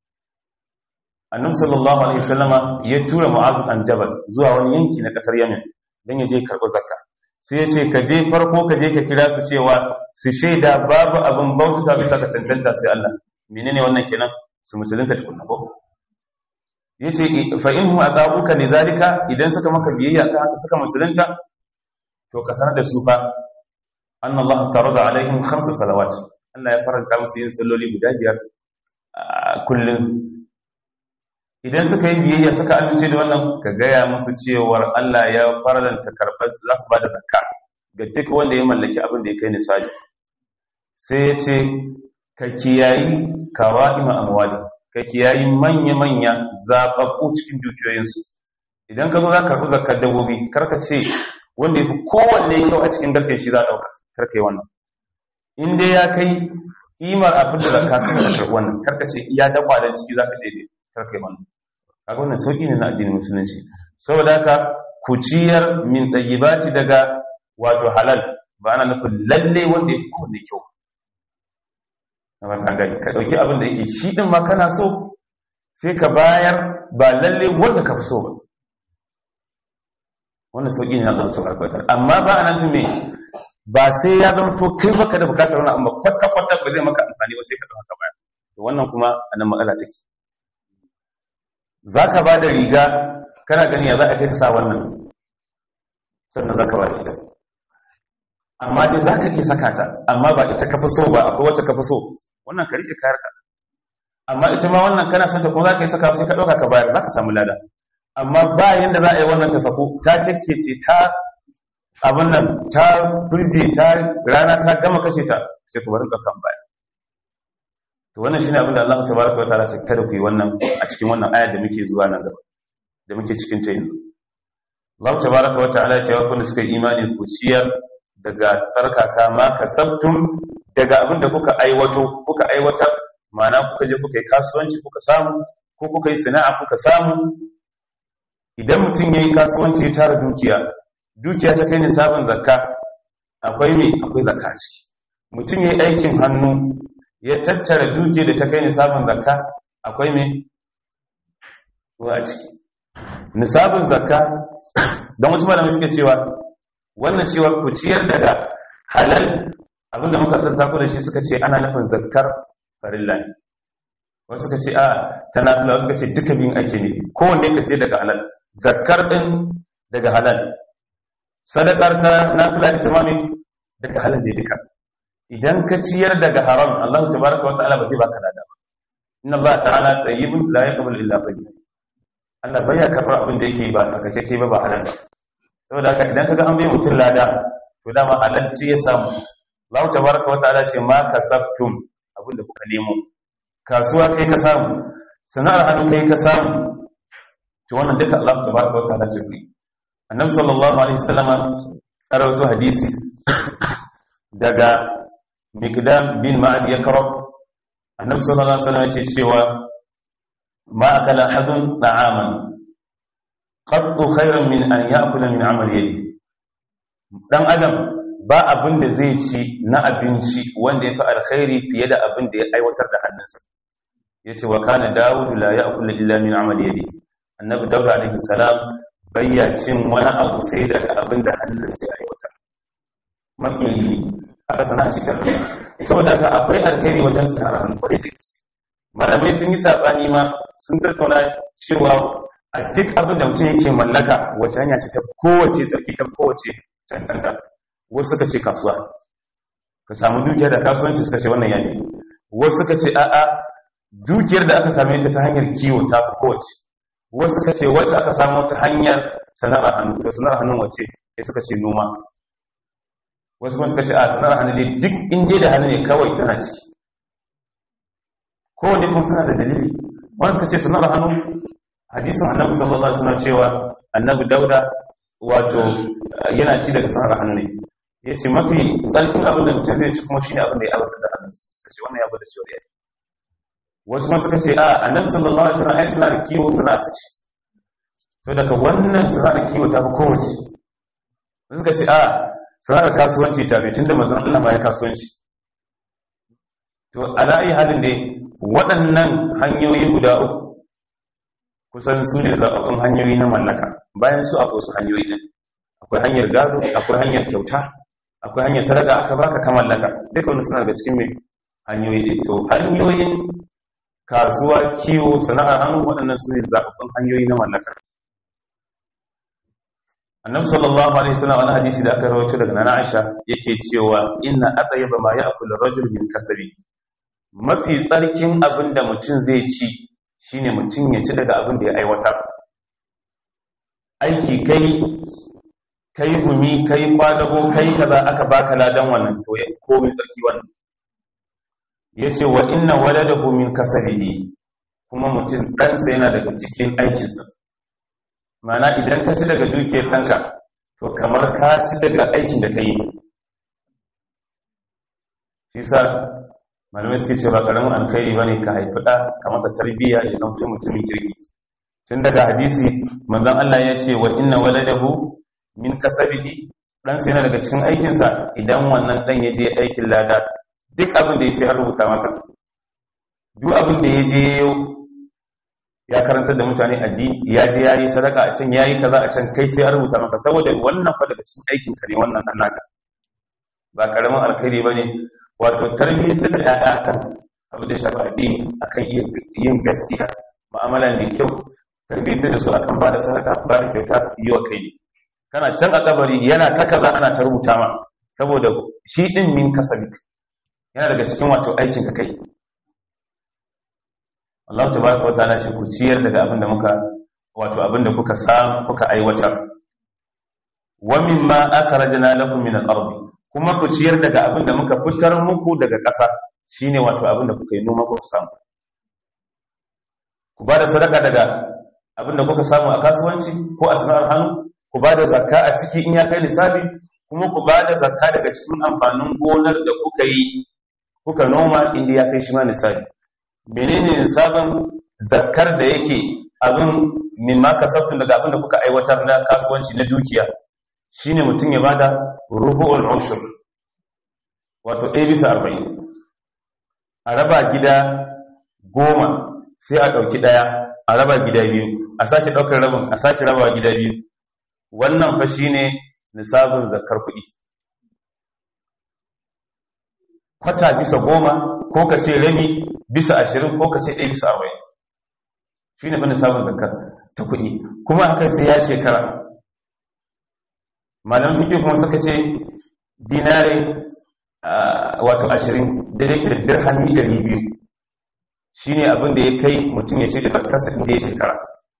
Speaker 1: annabi sallallahu alaihi wasallama ya tura mu'adh an jabal zuwa wani yanki na kasar yamen dan ya je karɓo zakka sai ya ce ka je farko ka je ka kira su cewa su shaida babu abin bauta bisa ka cancanta sai Allah menene wannan kenan su musulunta tukunna ko yace fa in hum atabuka lidhalika idan suka maka biyayya ka haka suka musulunta to ka sanar da su fa anna Allah tarada alaihim khamsa salawat Allah ya faranta musu yin salloli guda biyar kullum idan suka yi biyayya suka amince da wannan ka gaya musu cewar Allah ya faranta karɓar za su ba da zakka ga duk wanda ya mallaki abin da ya kai nisali sai ya ce ka kiyayi kawa'ima amwali ka kiyayi manya-manya zaɓaɓɓu cikin dukiyoyinsu idan ka zo za ka karɓi zakkar dabbobi karka ce wanda ya fi kowanne kyau a cikin garken shi za a ɗauka karka yi wannan in dai ya kai kimar abin da zakka suka da karɓi wannan karka ce iya dabba da ciki za ka daidai karka yi wannan kaga wannan sauƙi ne na addinin musulunci saboda haka ku ciyar min ɗayyibati daga wato halal ba ana nufin lalle wanda ya fi kowanne kyau na mata gani ka ɗauki abin da yake shi ɗin ma kana so sai ka bayar ba lalle wanda ka fi so ba wannan sauƙi ne na Allah subhanahu wa ta'ala amma ba anan me ba sai ya zama to kai baka da bukatar wannan amma kwata kwata ba zai maka amfani ba sai ka dauka baya to wannan kuma anan matsala take zaka ba da riga kana gani ya za a kai ka sa wannan sannan zaka ba da ita amma dai zaka iya saka ta amma ba ita ka fi so ba akwai wacce ka fi so wannan ka rike kayar ka amma ita ma wannan kana son ta kuma zaka yi saka sai ka dauka ka bayar zaka samu lada amma ba yanda za a yi wannan ta sako ta kekkece ta abin nan ta burje ta rana ta gama kashe ta sai ku barin kan baya to wannan shine abin da Allah tabaraka wa ta'ala ce kada ku yi wannan a cikin wannan ayar da muke zuwa nan gaba da muke cikin ta yanzu Allah tabaraka wa ta'ala ce wa kun suka imani ku ciyar daga tsarkaka ma kasabtum daga abin da kuka aiwato kuka aiwatar ma'ana kuka je kuka yi kasuwanci kuka samu ko kuka yi sana'a kuka samu idan mutum ya yi kasuwanci ya tara dukiya dukiya ta kai nisabin zakka akwai me akwai zakka ce mutum ya yi aikin hannu ya tattara dukiya da ta kai nisabin zakka akwai me ko a ciki nisabin zakka don wasu malamai suke cewa wannan cewa ku ciyar daga halal abinda muka tsarta ku da shi suka ce ana nufin zakkar farilla ne wasu suka ce a ta nafila wasu suka ce duka biyun ake ne kowanne ka ce daga halal zakkar din daga halal sadakar ta nafila ita ma ne daga halal ne duka idan ka ciyar daga haram Allah tabaraka wa ta'ala ba zai baka lada ba inna Allah ta'ala tayyibun la yaqbalu illa tayyib Allah bai ya karɓar abin da yake ba takakeke ba ba halal ba saboda haka idan kaga an bai mutum lada to dama halal ce ya samu Allah tabaraka wa ta'ala ce ma kasabtum abin da kuka nemo kasuwa kai ka samu sana'ar hannu kai ka samu to wannan duka Allah tabaraka wa ta'ala ce ku annabi sallallahu alaihi wasallam rawaito hadisi daga miqdam bin ma'ad yakrab annabi sallallahu alaihi wasallam yake cewa ma akala ahadun ta'aman qattu khairan min an ya'kula min amali yadi dan adam ba abin da zai ci na abinci wanda yafi alkhairi fiye da abin da ya aiwatar da hannunsa yace wa kana daud la ya'kulu illa min amali yadi annabi daud alaihi salam bayya cin wani abu sai daga abin da hannunsa ya aiwatar mafi aka sana shi karfi saboda haka akwai alkhairi wajen sana'ar hannu kwarai da gaske malamai sun yi sabani ma sun tattauna cewa a duk abin da mutum yake mallaka wace hanya ce ta kowace tsarki ta kowace cancanta wasu suka ce kasuwa ka samu dukiyar da kasuwanci suka ce wannan yani wasu suka ce a'a dukiyar da aka same ta ta hanyar kiwo ta fi kowace wasu suka ce wacce aka samu ta hanyar sana'ar hannu to sana'ar hannun wace ya suka ce noma wasu kuma suka ce a sana'ar hannu ne duk inda da hannu ne kawai tana ciki kowane kuma suna da dalili wani suka ce sana'ar hannu hadisin annabi sallallahu alaihi wasallam cewa annabi dauda wato yana ci daga sana'ar hannu ne ya ce mafi tsarkin abin da mutum zai ci kuma shi ne abin da ya abarta da hannunsa suka ce wannan ya bada cewa ya wasu kuma suka ce a annabi sallallahu alaihi wasallam ai suna da kiwo suna su ci to daga wannan sana'ar kiwo ta fi kowace suka ce a sana'ar kasuwanci ta ne tunda manzon Allah ma ya kasuwanci to ala ayi halin dai waɗannan hanyoyi guda uku kusan su ne zaɓaɓɓun hanyoyi na mallaka bayan su akwai su hanyoyi ɗin akwai hanyar gado akwai hanyar kyauta akwai hanyar sadaka aka baka ka mallaka duka wani suna daga cikin mai hanyoyi ɗin to hanyoyin kasuwa kiwo sana'ar hannu waɗannan su ne zaɓaɓɓun hanyoyi na mallaka annabi sallallahu alaihi wasallam wani hadisi da aka rawaito daga nana Aisha yake cewa inna atayyaba ma ya'kulu rajul min kasabi mafi tsarkin abin da mutum zai ci shine mutum ya ci daga abin da ya aiwatar aiki kai kai gumi kai kwadago kai kaza aka baka ladan wannan to ya komai tsarki wannan yace wa inna waladahu min kasabihi kuma mutum ɗansa yana daga cikin aikinsa mana idan ka ci daga dukiyar ɗanka to kamar ka ci daga aikin da ka yi shi sa malamai suke cewa karamin alkhairi ba ne ka haifi ɗa ka masa tarbiyya ya ɗauki mutumin kirki tun daga hadisi manzon Allah ya ce wa inna waladahu min kasabihi dan sai yana daga cikin aikinsa idan wannan dan ya je aikin lada duk abin da ya sai an rubuta maka duk abin da ya je ya karantar da mutane addini ya je ya yi sadaka a can ya yi kaza a can kai sai an rubuta maka saboda wannan fa daga cikin aikin ka ne wannan dan naka ba karamin alkhairi bane wato tarbiyyar da ya'ya kan abin da shafi addini akan yin gaskiya mu'amala mai kyau tarbiyyar da su akan ba da sadaka ba da kyauta yi wa kai kana can a kabari yana ta kaza ana ta rubuta ma saboda shi din min kasabi yana daga cikin wato aikin ka kai Allah tabaraka wataala shi ku ciyar daga abin da muka wato abinda kuka samu kuka aiwatar wa mimma akhrajna lakum min al-ard kuma ku ciyar daga abinda muka fitar muku daga ƙasa shine wato abinda kuka yi noma kuka samu ku ba da sadaka daga abinda kuka samu a kasuwanci ko a sana'ar hannu ku ba da zakka a ciki in ya kai lissafi kuma ku ba da zakka daga cikin amfanin gonar da kuka yi kuka noma inda ya kai shi ma lissafi menene lissafin zakkar da yake abin min ma kasabtun daga abin da kuka aiwatar na kasuwanci na dukiya shine mutum ya bada rubu'ul ushur wato ɗaya bisa arba'in a raba gida goma sai a ɗauki ɗaya a raba gida biyu a sake ɗaukar rabin a sake raba gida biyu wannan fa shine nisabin zakar kuɗi kwata bisa goma ko ka ce rabi bisa ashirin ko ka ce ɗaya bisa arba'in shi ne fa nisabin zakar ta kuɗi kuma hakan sai ya shekara malam fiƙi kuma suka ce dinare wato ashirin da yake da dirhami ɗari biyu shi ne abin da ya kai mutum ya ce da zakarsa inda ya shekara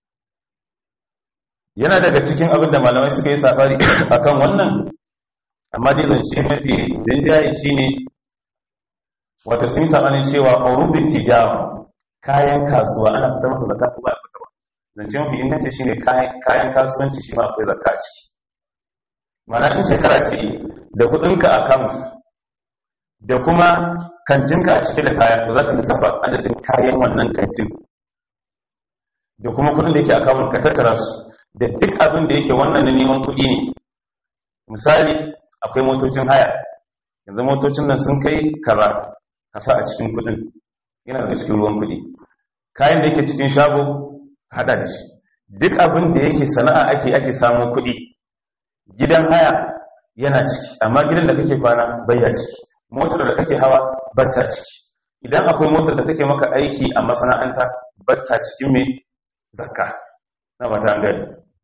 Speaker 1: yana daga cikin abin da malamai suka yi safari a kan wannan amma dai zance mafi rinjaye shi ne wata sun yi sabanin cewa orubin tijara kayan kasuwa ana fitar masa zakka ko ba a fitarwa zance mafi inganci shi ne kayan kasuwanci shi ma akwai zakka a ciki mana in shekara ce da kudinka account da kuma kantinka a cike da kaya to za ka lissafa adadin kayan wannan kantin da kuma kudin da yake account ka tattara su da duk abin da yake wannan na neman kuɗi ne misali akwai motocin haya yanzu motocin nan sun kai kaza kasa a cikin kuɗin yana daga cikin ruwan kuɗi kayan da yake cikin shago hada da shi duk abin da yake sana'a ake ake samun kuɗi gidan haya yana ciki amma gidan da kake kwana bayya ciki motar da kake hawa batta ciki idan akwai motar da take maka aiki a masana'anta batta cikin mai zakka na ba ta gani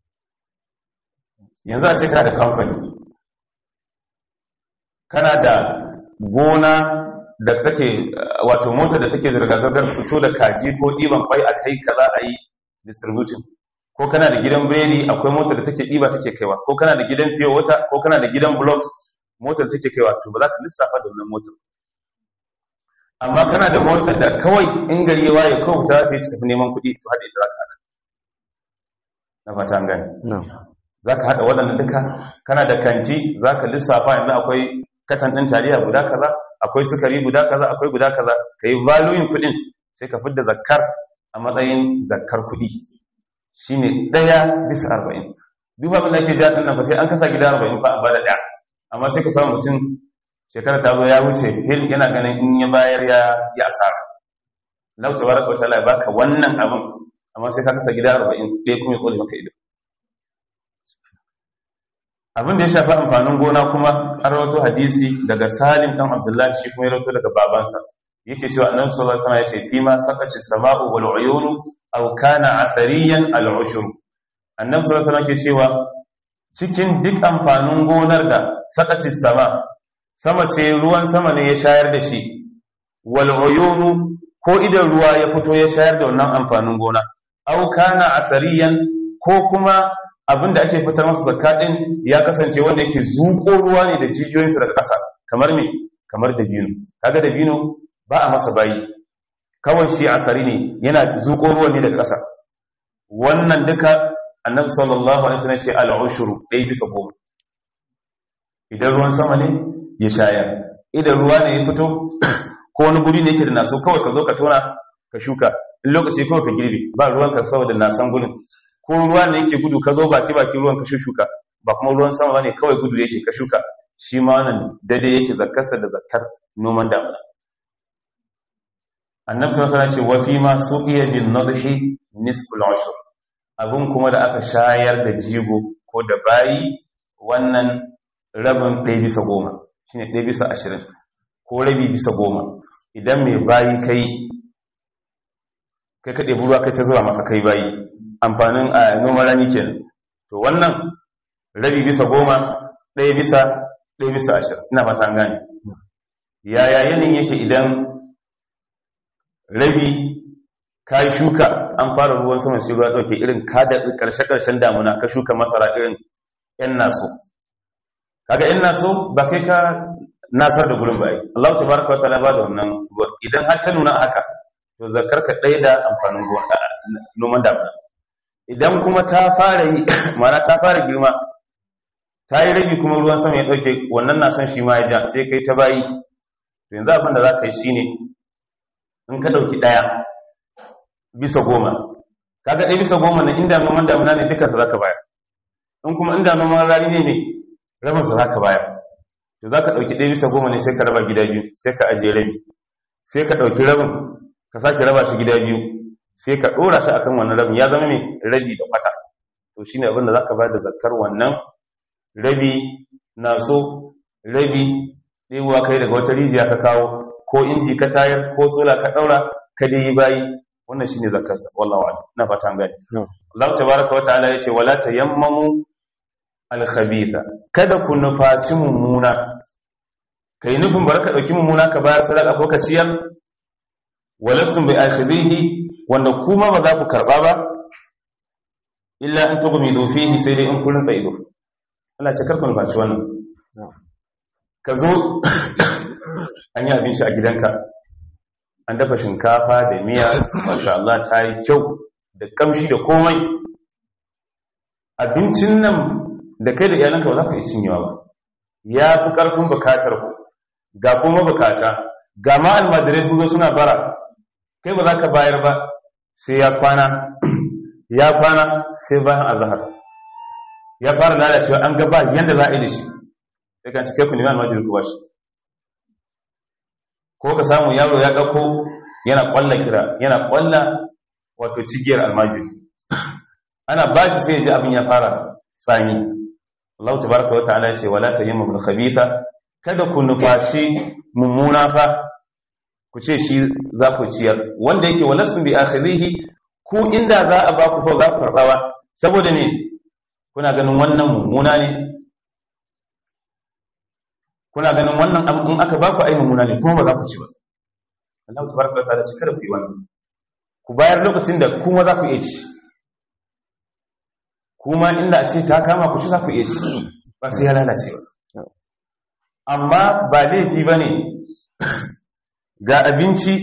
Speaker 1: yanzu a ce kana da kamfani kana da gona da take wato mota da take zirga-zirgar fito da kaji ko ɗiban kwai a kai kaza a yi distributing ko kana da gidan biredi akwai mota da take ɗiba take kaiwa ko kana da gidan fiye wata ko kana da gidan blocks motar take kaiwa to ba za ka lissafa da wannan motar amma kana da motar da kawai in gari ya waye kawai ta ce tafi neman kuɗi to haɗe ta za ka na fata an gani za ka haɗa waɗanda duka kana da kanti za ka lissafa yanzu akwai katan ɗin taliya guda kaza akwai sukari guda kaza akwai guda kaza ka yi valuyin kuɗin sai ka fidda zakkar a matsayin zakkar kuɗi shi ne ɗaya bisa arba'in duk abin da ake ja ɗin nan fa sai an kasa gida arba'in fa a bada ɗaya amma sai ka samu mutum shekara ta zo ya wuce hil yana ganin in ya bayar ya ya asara lau tabaraka wa ta'ala ya baka wannan abin amma sai ka kasa gida arba'in ɗaya kuma ya ƙone maka ido abin da ya shafi amfanin gona kuma an rawato hadisi daga salim dan abdullahi shi kuma ya rawato daga babansa yake cewa annabi sallallahu alaihi wasallam ya ce fi ma saqati samau wal uyun aw kana athariyan al ushur annabi sallallahu alaihi wasallam ke cewa cikin duk amfanin gonar da saqati sama sama ce ruwan sama ne ya shayar da shi wal uyun ko idan ruwa ya fito ya shayar da wannan amfanin gona aw kana athariyan ko kuma abin da ake fitar masa zakka din ya kasance wanda yake zuƙo ruwa ne da jijiyoyinsa daga ƙasa kamar me kamar dabino kaga dabino ba a masa bayi kawai shi a kari ne yana zuƙo ruwa ne daga ƙasa wannan duka annabi sallallahu alaihi wasallam ce al-ushru dai bisa goma idan ruwan sama ne ya shayar idan ruwa ne ya fito ko wani guri ne yake da naso kawai ka zo ka tona ka shuka in lokaci kawai ka girbe ba ruwan ka saboda nasan gurin ko ruwa ne yake gudu ka zo baki baki ruwan ka shuka ba kuma ruwan sama bane kawai gudu yake ka shuka shi ma wannan daidai yake zakkarsa da zakkar noman damuna annabi sallallahu alaihi wasallam ce wa fi ma suqiya bin nadhi nisful ushr abun kuma da aka shayar da jigo ko da bayi wannan rabin ɗaya bisa goma shine ɗaya bisa ashirin ko rabi bisa goma idan mai bayi kai kai kaɗe ruwa kai ta zuwa masa kai bayi amfanin a noman rani ke to wannan rabi bisa goma ɗaya bisa ɗaya bisa ashirin ina fata an gane yaya yanayin yake idan rabi ka yi shuka an fara ruwan sama sai ruwa ɗauke irin ka da ƙarshe-ƙarshen damuna ka shuka masara irin ‘yan naso kaga ‘yan naso ba kai ka nasar da gurin bayi Allah ta baraka wata ba da wannan ruwa idan har ta nuna haka to zakar ka ɗaya da amfanin noman damuna idan kuma ta fara yi mana ta fara girma ta yi rage kuma ruwan sama ya ɗauke wannan na san shi ma ya ja sai kai ta bayi to yanzu abin da za ka yi shi ne in ka ɗauki ɗaya bisa goma kaga ɗaya bisa goma na inda noman damuna ne duka za ka bayar in kuma inda noman rani ne ne rabin sa za ka bayar to za ka ɗauki ɗaya bisa goma ne sai ka raba gida biyu sai ka ajiye rabi sai ka ɗauki rabin ka sake raba shi gida biyu sai ka ɗora shi akan wannan rabin ya zama mai rabi da kwata to shine abin da za ka bayar da zakar wannan rabi na so rabi ɗewa kai daga wata rijiya ka kawo ko inji ka tayar ko sola ka ɗaura ka dai yi bayi wannan shine zakarsa wallahi a'lam ina fata an gani Allah tabaaraka wa ta'ala yace wala tayammamu al-khabitha kada ku nufaci mummuna kai nufin baraka dauki mummuna ka bayar sadaka ko ka ciyar walastum bi akhidhihi wanda kuma ba za ku karba ba illa an tughmidu fihi sai dai in kullun ido Allah ya karku nufaci wannan ka zo an yi abin shi a gidanka an dafa shinkafa da miya masha Allah ta yi kyau da kamshi da komai abincin nan da kai da iyalanka ba za ka yi cinyewa ba ya fi ƙarfin bukatar ku ga kuma bukata ga ma almajirai sun zo suna bara kai ba za ka bayar ba sai ya kwana ya kwana sai bayan azahar ya fara lalacewa an gaba yadda za a yi da shi ya kan ci kai ku nemi almajirai ku ba shi ko ka samu yaro ya ɗauko yana ƙwalla kira yana ƙwalla wato cigiyar almajiri ana ba shi sai ya ji abin ya fara tsani Allah ta baraka wa ta'ala ce wala ta yi mamul khabitha kada ku nufaci mummuna fa ku ce shi za ku ciyar wanda yake wala sun bi akhirihi ku inda za a ba ku fa za ku karɓa ba saboda ne kuna ganin wannan mummuna ne kuna ganin wannan in aka ba ku ai mummuna ne kuma ba za ku ci ba Allah tabaraka wa ta'ala ce kada ku yi wannan ku bayar lokacin da kuma za ku iya ci kuma inda a ce ta kama ku shi za ku iya ci ba sai ya lalace ba amma ba laifi ba ne ga abinci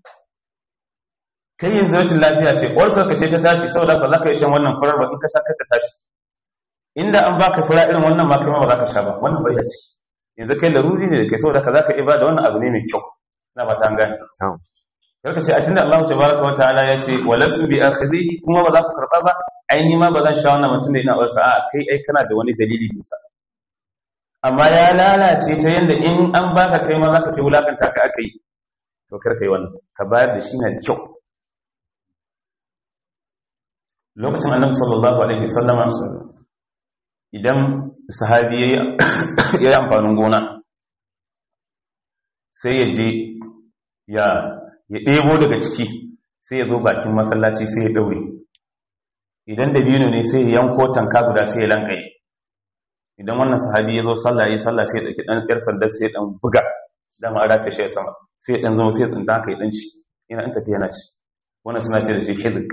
Speaker 1: kai yanzu rashin lafiya ce ƙwarsar ka ce ta tashi saboda ba za ka yi shan wannan furar ba in ka sha ka ta tashi inda an baka fura irin wannan ma kai ma ba za ka sha ba wannan bai da ci yanzu kai laruri ne da kai saboda ka za ka ibada wannan abu ne mai kyau na ba ta gani karka ce a tunda Allah tabaraka wa ta'ala ya ce walasu bi akhidhihi kuma ba za ku karba ba ai ni ma ba zan sha wannan mutum da ina wasa a kai ai kana da wani dalili bisa amma ya lalace ta yanda in an baka kai ma zaka ce wulakanta ka aka yi to kar kai wannan ka bayar da shi na da kyau lokacin annabi sallallahu alaihi wasallama idan sahabi ya yi amfanin gona sai ya je ya ɗebo daga ciki sai ya zo bakin masallaci sai ya ɗaure idan da biyu ne sai ya yanko tanka guda sai ya lankaye idan wannan sahabi ya zo sallah ya sallah sai ya ɗauki ɗan ƙyar sanda sai ya ɗan buga dama a race shi ya sama sai ya ɗan zama sai ya tsinta haka ya ɗan ci yana ɗan tafiya na ci wannan suna ce da shi hizik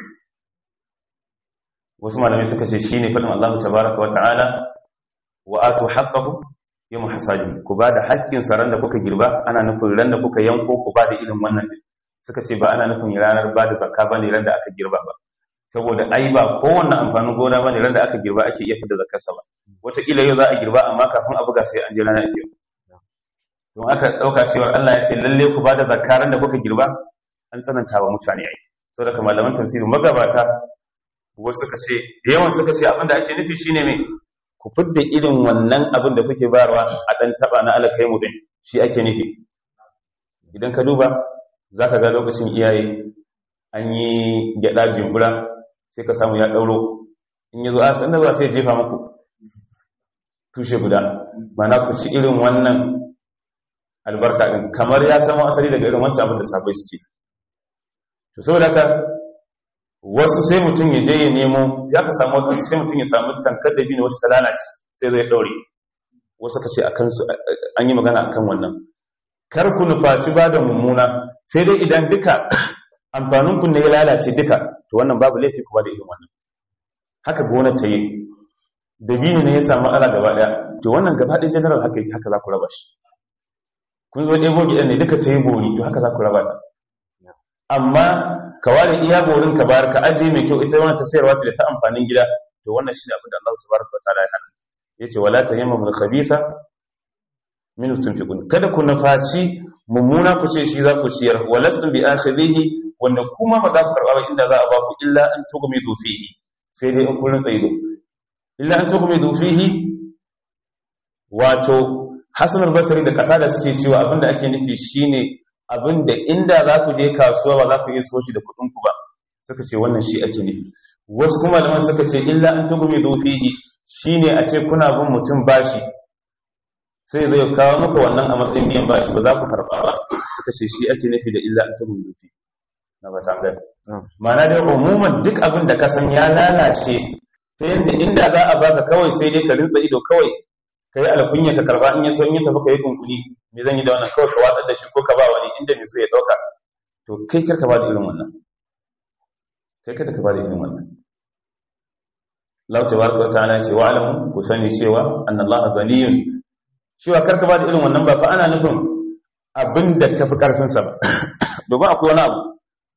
Speaker 1: wasu malamai suka ce shi ne faɗin Allah tabaraka wa ta'ala wa atu haqqahu yawm hasadi ku ba da haƙƙin saran da kuka girba ana nufin ran da kuka yanko ku ba da irin wannan din suka ce ba ana nufin ranar ba da zakka bane ran da aka girba ba saboda ai ba kowanne amfanin gona bane ran da aka girba ake iya fitar zakkar sa ba wataƙila yau za a girba amma kafin a buga sai an je ranar ake don aka ɗauka cewa Allah ya ce lalle ku ba da zakka ran da kuka girba an tsananta wa mutane ai saboda kamar malaman tafsiri magabata wasu suka ce da yawan suka ce abinda ake nufi shine mai ku fidda irin wannan abin da kuke bayarwa a ɗan taɓa na alakai mu ɗin shi ake nufi idan ka duba za ka ga lokacin iyaye an yi gyaɗa jimbura sai ka samu ya ɗauro in yi zo a sanda ba sai jefa muku tushe guda mana ku ci irin wannan albarka ɗin kamar ya samu asali daga irin wancan abin da sabai suke to saboda haka wasu sai mutum ya je ya nemo ya ka samu wadansu sai mutum ya samu tankar da biyu wasu ta lalace sai zai ɗaure wasu ka ce a kansu an yi magana akan wannan kar ku nufaci ba da mummuna sai dai idan duka amfanin ku ne ya lalace duka to wannan babu laifi ku ba da irin wannan haka gonar ta yi dabino ne ya samu matsala gaba daya to wannan gaba ɗaya general haka yake haka za ku raba shi kun zo ɗebo gidan ne duka ta yi bori to haka za ku raba ta amma ka ware iya borin ka bayar ka ajiye mai kyau ita wannan ta sayarwa ce da ta amfanin gida to wannan shine abin da Allah tabaraka wa ta'ala ya hana yace wala tayammamu al-khabitha min tunfiqun kada ku nafaci mummuna ku ce shi za ku ciyar walastum bi akhidhihi wanda kuma ba za ku karba ba inda za a ba ku illa an tughmidu fihi sai dai in kun rantsa ido illa an tughmidu fihi wato Hassan al-Basri da kasa da suke cewa abinda ake nufi shine abinda inda za ku je kasuwa ba za ku iya soshi da kuɗin ku ba suka ce wannan shi ake nufi wasu kuma malaman suka ce illa an tughmidu fihi shine a ce kuna bin mutum bashi sai zai kawo maka wannan a matsayin biyan bashi ba za ku karɓa ba suka ce shi ake nufi da illa an tughmidu fihi na ba tangar ma'ana dai umuman duk abin da ka san ya lalace ta yadda inda za a baka kawai sai dai ka rinsa ido kawai ka yi alkunya ka karba in ya so in ya tafi ka yi kunkuni me zan yi da wannan kawai ka watsar da shi ko ka ba wani inda mai so ya dauka to kai karka ba da irin wannan kai kada ka ba da irin wannan Allah tabaraka wa ta'ala ce wa alamu ku sani cewa annallaha ghaniyun cewa karka ba da irin wannan ba fa ana nufin abinda ka fi karfin sa ba domin akwai wani abu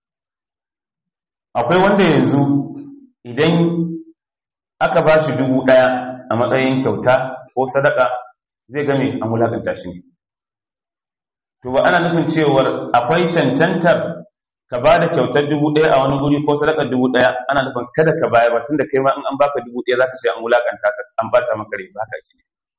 Speaker 1: akwai wanda yanzu idan aka ba shi dubu ɗaya a matsayin kyauta ko sadaka zai game a mulakanta shi ne to ba ana nufin cewar akwai cancantar ka ba da kyautar dubu ɗaya a wani guri ko sadakar dubu ɗaya ana nufin kada ka bayar ba tun da kai ma in an baka dubu ɗaya za ka ce an mulakanta ka an bata maka rai ba ka ce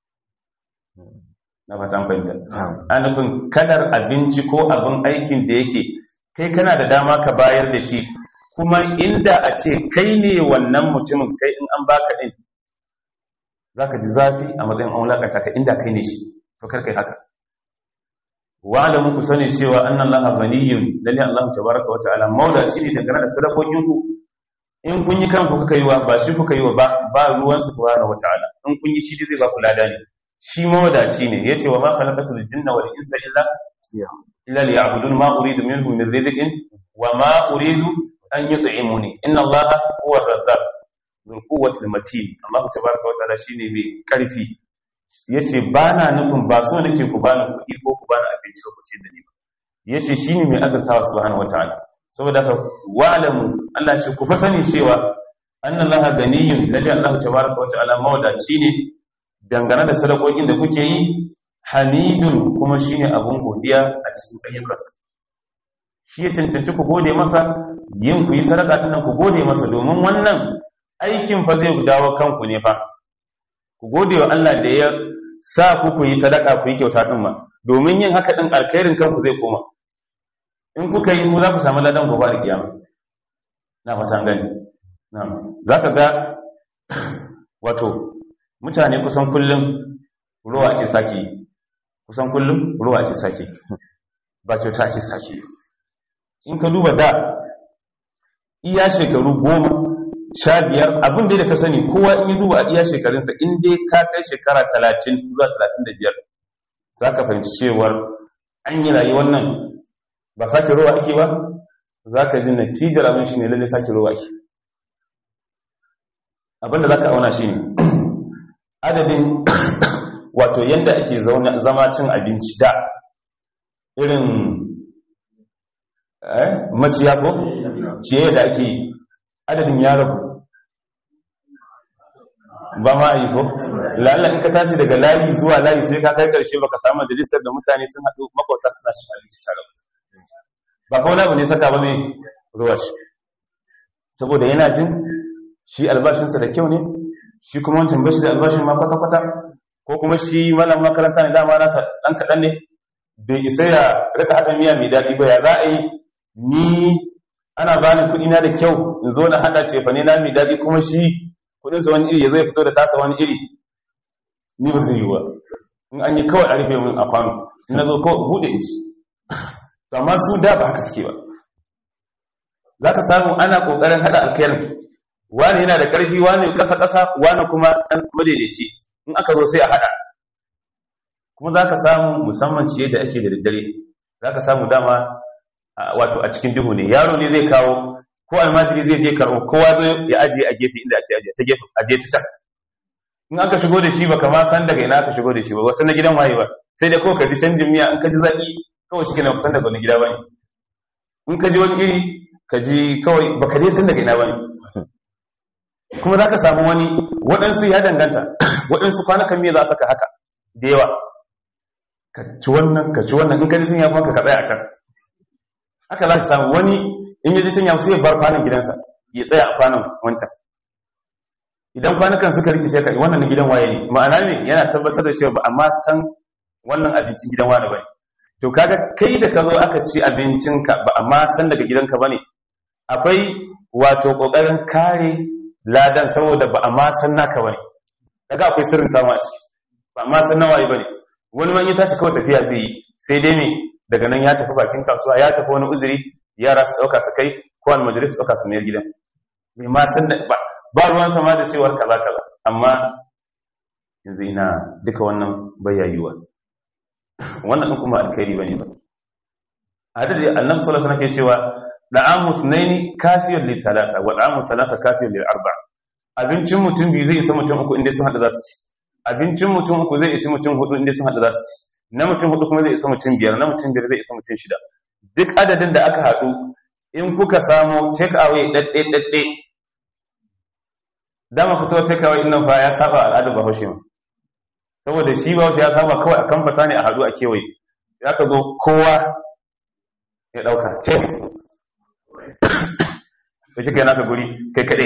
Speaker 1: na fata an fahimta ana nufin kadar abinci ko abin aikin da yake kai kana da dama ka bayar da shi kuma inda a ce kai ne wannan mutumin kai in an baka din zaka ji zafi a matsayin an wulakanta ka inda kai ne shi to kar kai haka wa da muku sani cewa annan laha ghaniyun lalle Allah tabaraka wa ta'ala maula shi ne dangane da sadakokin ku in kun yi kanku kuka yi wa ba shi kuka yi wa ba ba ruwan sa subhanahu wa ta'ala in kun yi shi zai ba ku lada ne shi mawadaci ne yace wa ma khalaqatul jinna wal insa illa illa liya'budun ma uridu minhum min rizqin wa ma uridu an yi tsaimuni inna Allah huwa razzaq min quwwatil matin Allah tabaraka wa ta'ala shine mai karfi yace bana nufin ba so nake ku bani kuɗi ko ku bani abinci ko ce da ni ba yace shine mai azurtawa subhanahu wa ta'ala saboda haka wa'lamu Allah ce ku fa sani cewa anna Allah ganiyun lalle Allah tabaraka wa ta'ala mawadaci ne dangane da sadakokin da kuke yi hamidun kuma shine abun godiya a cikin ayyukansa shi ya cancanci ku gode masa yin ku yi sadaka tunan ku gode masa domin wannan aikin fa zai dawo kanku ne fa ku gode wa Allah da ya sa ku ku yi sadaka ku yi kyauta din ma domin yin haka din alkhairin kanku zai koma in kuka yi ku za ku samu ladan gobe da kiyama na fata gani na'am zaka ga wato mutane kusan kullum ruwa ake saki kusan kullum ruwa ake saki ba kyauta ake saki in ka duba da iya shekaru goma sha biyar abin da ka sani kowa in yi duba a iya shekarunsa in dai ka kai shekara talatin zuwa talatin da biyar za ka fahimci cewar an yi rayuwar nan ba sake ruwa ake ba za ka ji natijar abin shi ne lalle sake ruwa ake abin da za ka auna shi ne adadin wato yadda ake zama cin abinci da irin maciya ko ciye da ake adadin ya rabu ba ma yi ko lalla in ka tashi daga layi zuwa layi sai ka kai karshe baka samu majalisar da mutane sun haɗu makwauta suna shi abinci tare ba kawai na ne saka ba mai ruwa shi saboda yana jin shi albashinsa da kyau ne shi kuma wancan bashi da albashin ma kwata-kwata ko kuma shi malam makaranta ne dama nasa ɗan kaɗan ne bai isa ya rika haɗa miya mai daɗi ba ya za a yi ni ana bani kuɗi na da kyau in zo na haɗa cefane na mai daɗi kuma shi kuɗinsa wani iri ya zai fito da tasa wani iri ni ba zai yi ba in an yi kawai a rufe min a kwano in na zo kawai buɗe in ci to amma su da ba haka suke ba za ka samu ana ƙoƙarin haɗa alkhairin wani yana da ƙarfi wani ƙasa-ƙasa wani kuma ɗan madaidaici in aka zo sai a haɗa kuma za ka samu musamman ciye da ake da daddare za ka samu dama wato a cikin duhu ne yaro ne zai kawo ko almajiri zai je karɓo kowa zai ya ajiye a gefe inda ake ajiye ta gefe ajiye ta can in aka shigo da shi baka ma san daga ina aka shigo da shi ba wasu na gidan waye ba sai dai kawai ka ji canjin miya in ka ji zaki kawai shi kenan san daga wani gida bane in ka ji wani iri ka ji kawai baka je san daga ina bane kuma za ka samu wani waɗansu ya danganta waɗansu kwanakan miya za a saka haka da yawa ka ci wannan ka ci wannan in ka ji sun yafi maka ka tsaya a can haka za ka samu wani in ya ji sun yafi sai ya bar kwanan gidansa ya tsaya a kwanan wancan idan kwanukan suka rikice ka wannan na gidan waye ne ma'ana ne yana tabbatar da cewa ba amma san wannan abincin gidan wani bane to kaga kai da ka zo aka ci abincinka ba amma san daga gidanka bane akwai wato kokarin kare ladan saboda ba amma san naka bane kaga akwai sirrin tawa a ciki ba amma san nawaye bane wani man ya tashi kawai tafiya zai yi sai dai ne daga nan ya tafi bakin kasuwa ya tafi wani uzuri yara su dauka su kai ko almajiri su dauka su mayar gidan bai ma san da ba ba ruwan sama da cewar kaza kaza amma yanzu ina duka wannan bayyayuwa wannan din kuma alkhairi bane ba hadisi annabi sallallahu alaihi wasallam ke cewa da'amu thnaini kafiyun li thalatha wa da'amu thalatha kafiyun li arba'a abincin mutum biyu zai isa mutum uku inda sun hada za su ci abincin mutum uku zai isa mutum hudu inda sun hada za su ci na mutum hudu kuma zai isa mutum biyar na mutum biyar zai isa mutum shida duk adadin da aka haɗu in kuka samu take away ɗaɗɗe ɗaɗɗe dama fito take away nan fa ya saba al'adar bahaushe ma saboda shi bahaushe ya saba kawai a kamfata ne a haɗu a kewaye ya ka zo kowa ya ɗauka ce da shi kai naka guri kai kaɗai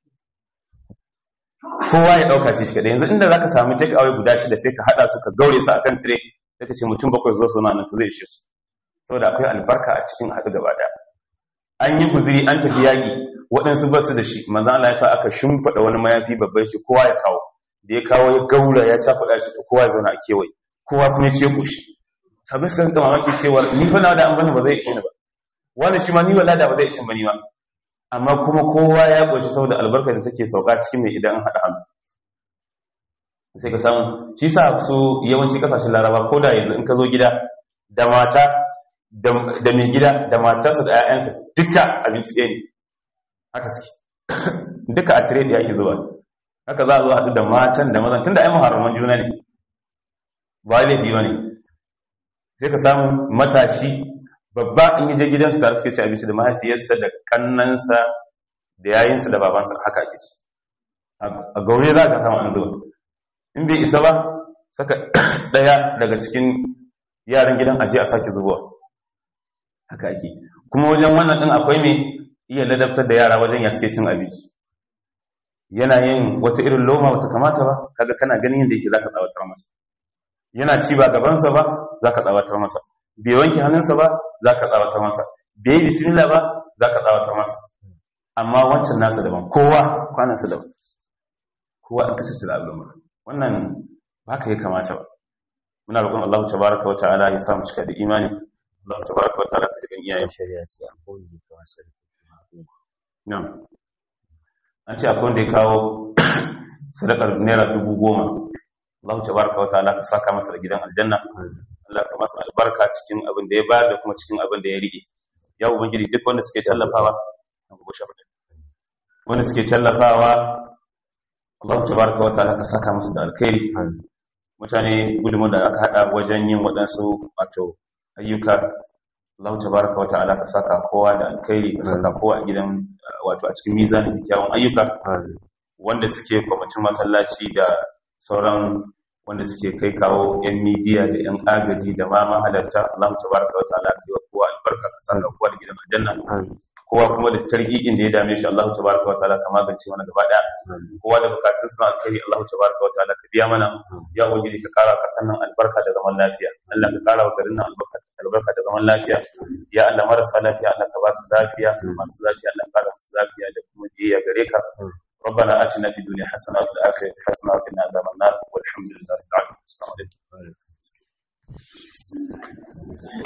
Speaker 1: kowa ya ɗauka shi kaɗai yanzu inda za ka sami take away guda shida sai ka haɗa su ka gaure su a kan tire sai ka ce mutum bakwai zuwa suna nan to zai ishe su saboda akwai albarka a cikin haɗu gaba ɗaya an yi guziri an tafi yaƙi waɗansu ba su da shi manzan Allah ya sa aka shimfiɗa wani mayafi babban shi kowa ya kawo da ya kawo ya gaura ya cakuɗa shi to kowa ya zauna a kewaye kowa kuma ya ce ƙoshi sabbin suka rinka mamaki cewa ni fa na da an bani ba zai ishe ni ba wani shi ma ni wala da ba zai ishe ba ni ba amma kuma kowa ya ƙoshi saboda albarka da take sauka cikin mai idan an haɗa hannu sai ka samu shi sa su yawanci kasashen laraba ko da yanzu in ka zo gida da mata da mai gida da matarsa da 'ya'yansa duka abinci ɗaya ne haka suke duka a tire ɗaya ake zuwa haka za a zo haɗu da matan da mazan tun da ai muharraman juna ne ba laifi ba ne sai ka samu matashi babba in yi je gidansu tare suke ci abinci da mahaifiyarsa da kannansa da yayinsa da babansa haka ake ci a gaure za ka samu an zuwa in bai isa ba saka ɗaya daga cikin yaran gidan aje a sake zubowa haka ake kuma wajen wannan din akwai mai iya ladabtar da yara wajen ya suke cin abinci yana yin wata irin loma wata kamata ba kaga kana ganin yadda yake zaka tsawatar masa yana ci ba gabansa ba zaka tsawatar masa bai wanke hannunsa ba zaka tsawatar masa bai yi bismillah ba zaka tsawatar masa amma wancan nasa daban kowa kwanansa daban kowa an kasance da al'umma wannan ba ka yi kamata ba muna roƙon Allah tabaraka wa ta'ala ya samu cika da imani Allah tabaraka wa ta'ala ka jigan iyayen
Speaker 2: shari'a ce a kowane da kawo sarki
Speaker 1: nan an ce akwai wanda ya kawo sadakar naira dubu goma Allah tabaraka wa ta'ala ka saka masa da gidan aljanna Allah ka masa albarka cikin abin da ya bayar da kuma cikin abin da ya rike ya ubangiji duk wanda suke tallafawa wanda suke tallafawa Allah tabaraka wa ta'ala ka saka masa da alkhairi mutane gudunmu da aka hada wajen yin waɗansu wato ayyuka Allah tabaraka wa ta'ala ka saka kowa da alkhairi ka saka kowa a gidan wato a cikin mizanin kyawun ayyuka wanda suke kwamitin masallaci da sauran wanda suke kai kawo yan midiya da yan agaji da ma mahalarta Allah tabaraka wa ta'ala ka yi wa kowa albarka ka saka kowa da gidan aljanna kowa kuma da targiƙin da ya dame shi Allah tabaraka wa ta'ala ka magance mana gaba daya kowa da bukatun suna alkhairi Allah tabaraka wa ta'ala ka biya mana ya ubangiji ka kara ka sannan albarka da zaman lafiya Allah ka kara wa garin nan albarka albarka da zaman lafiya ya Allah marasa lafiya Allah ka ba su lafiya masu lafiya Allah ka kara musu lafiya da kuma biyayya gare ka ربنا آتنا في الدنيا حسنة وفي الآخرة حسنة وقنا عذاب النار والحمد لله رب العالمين السلام عليكم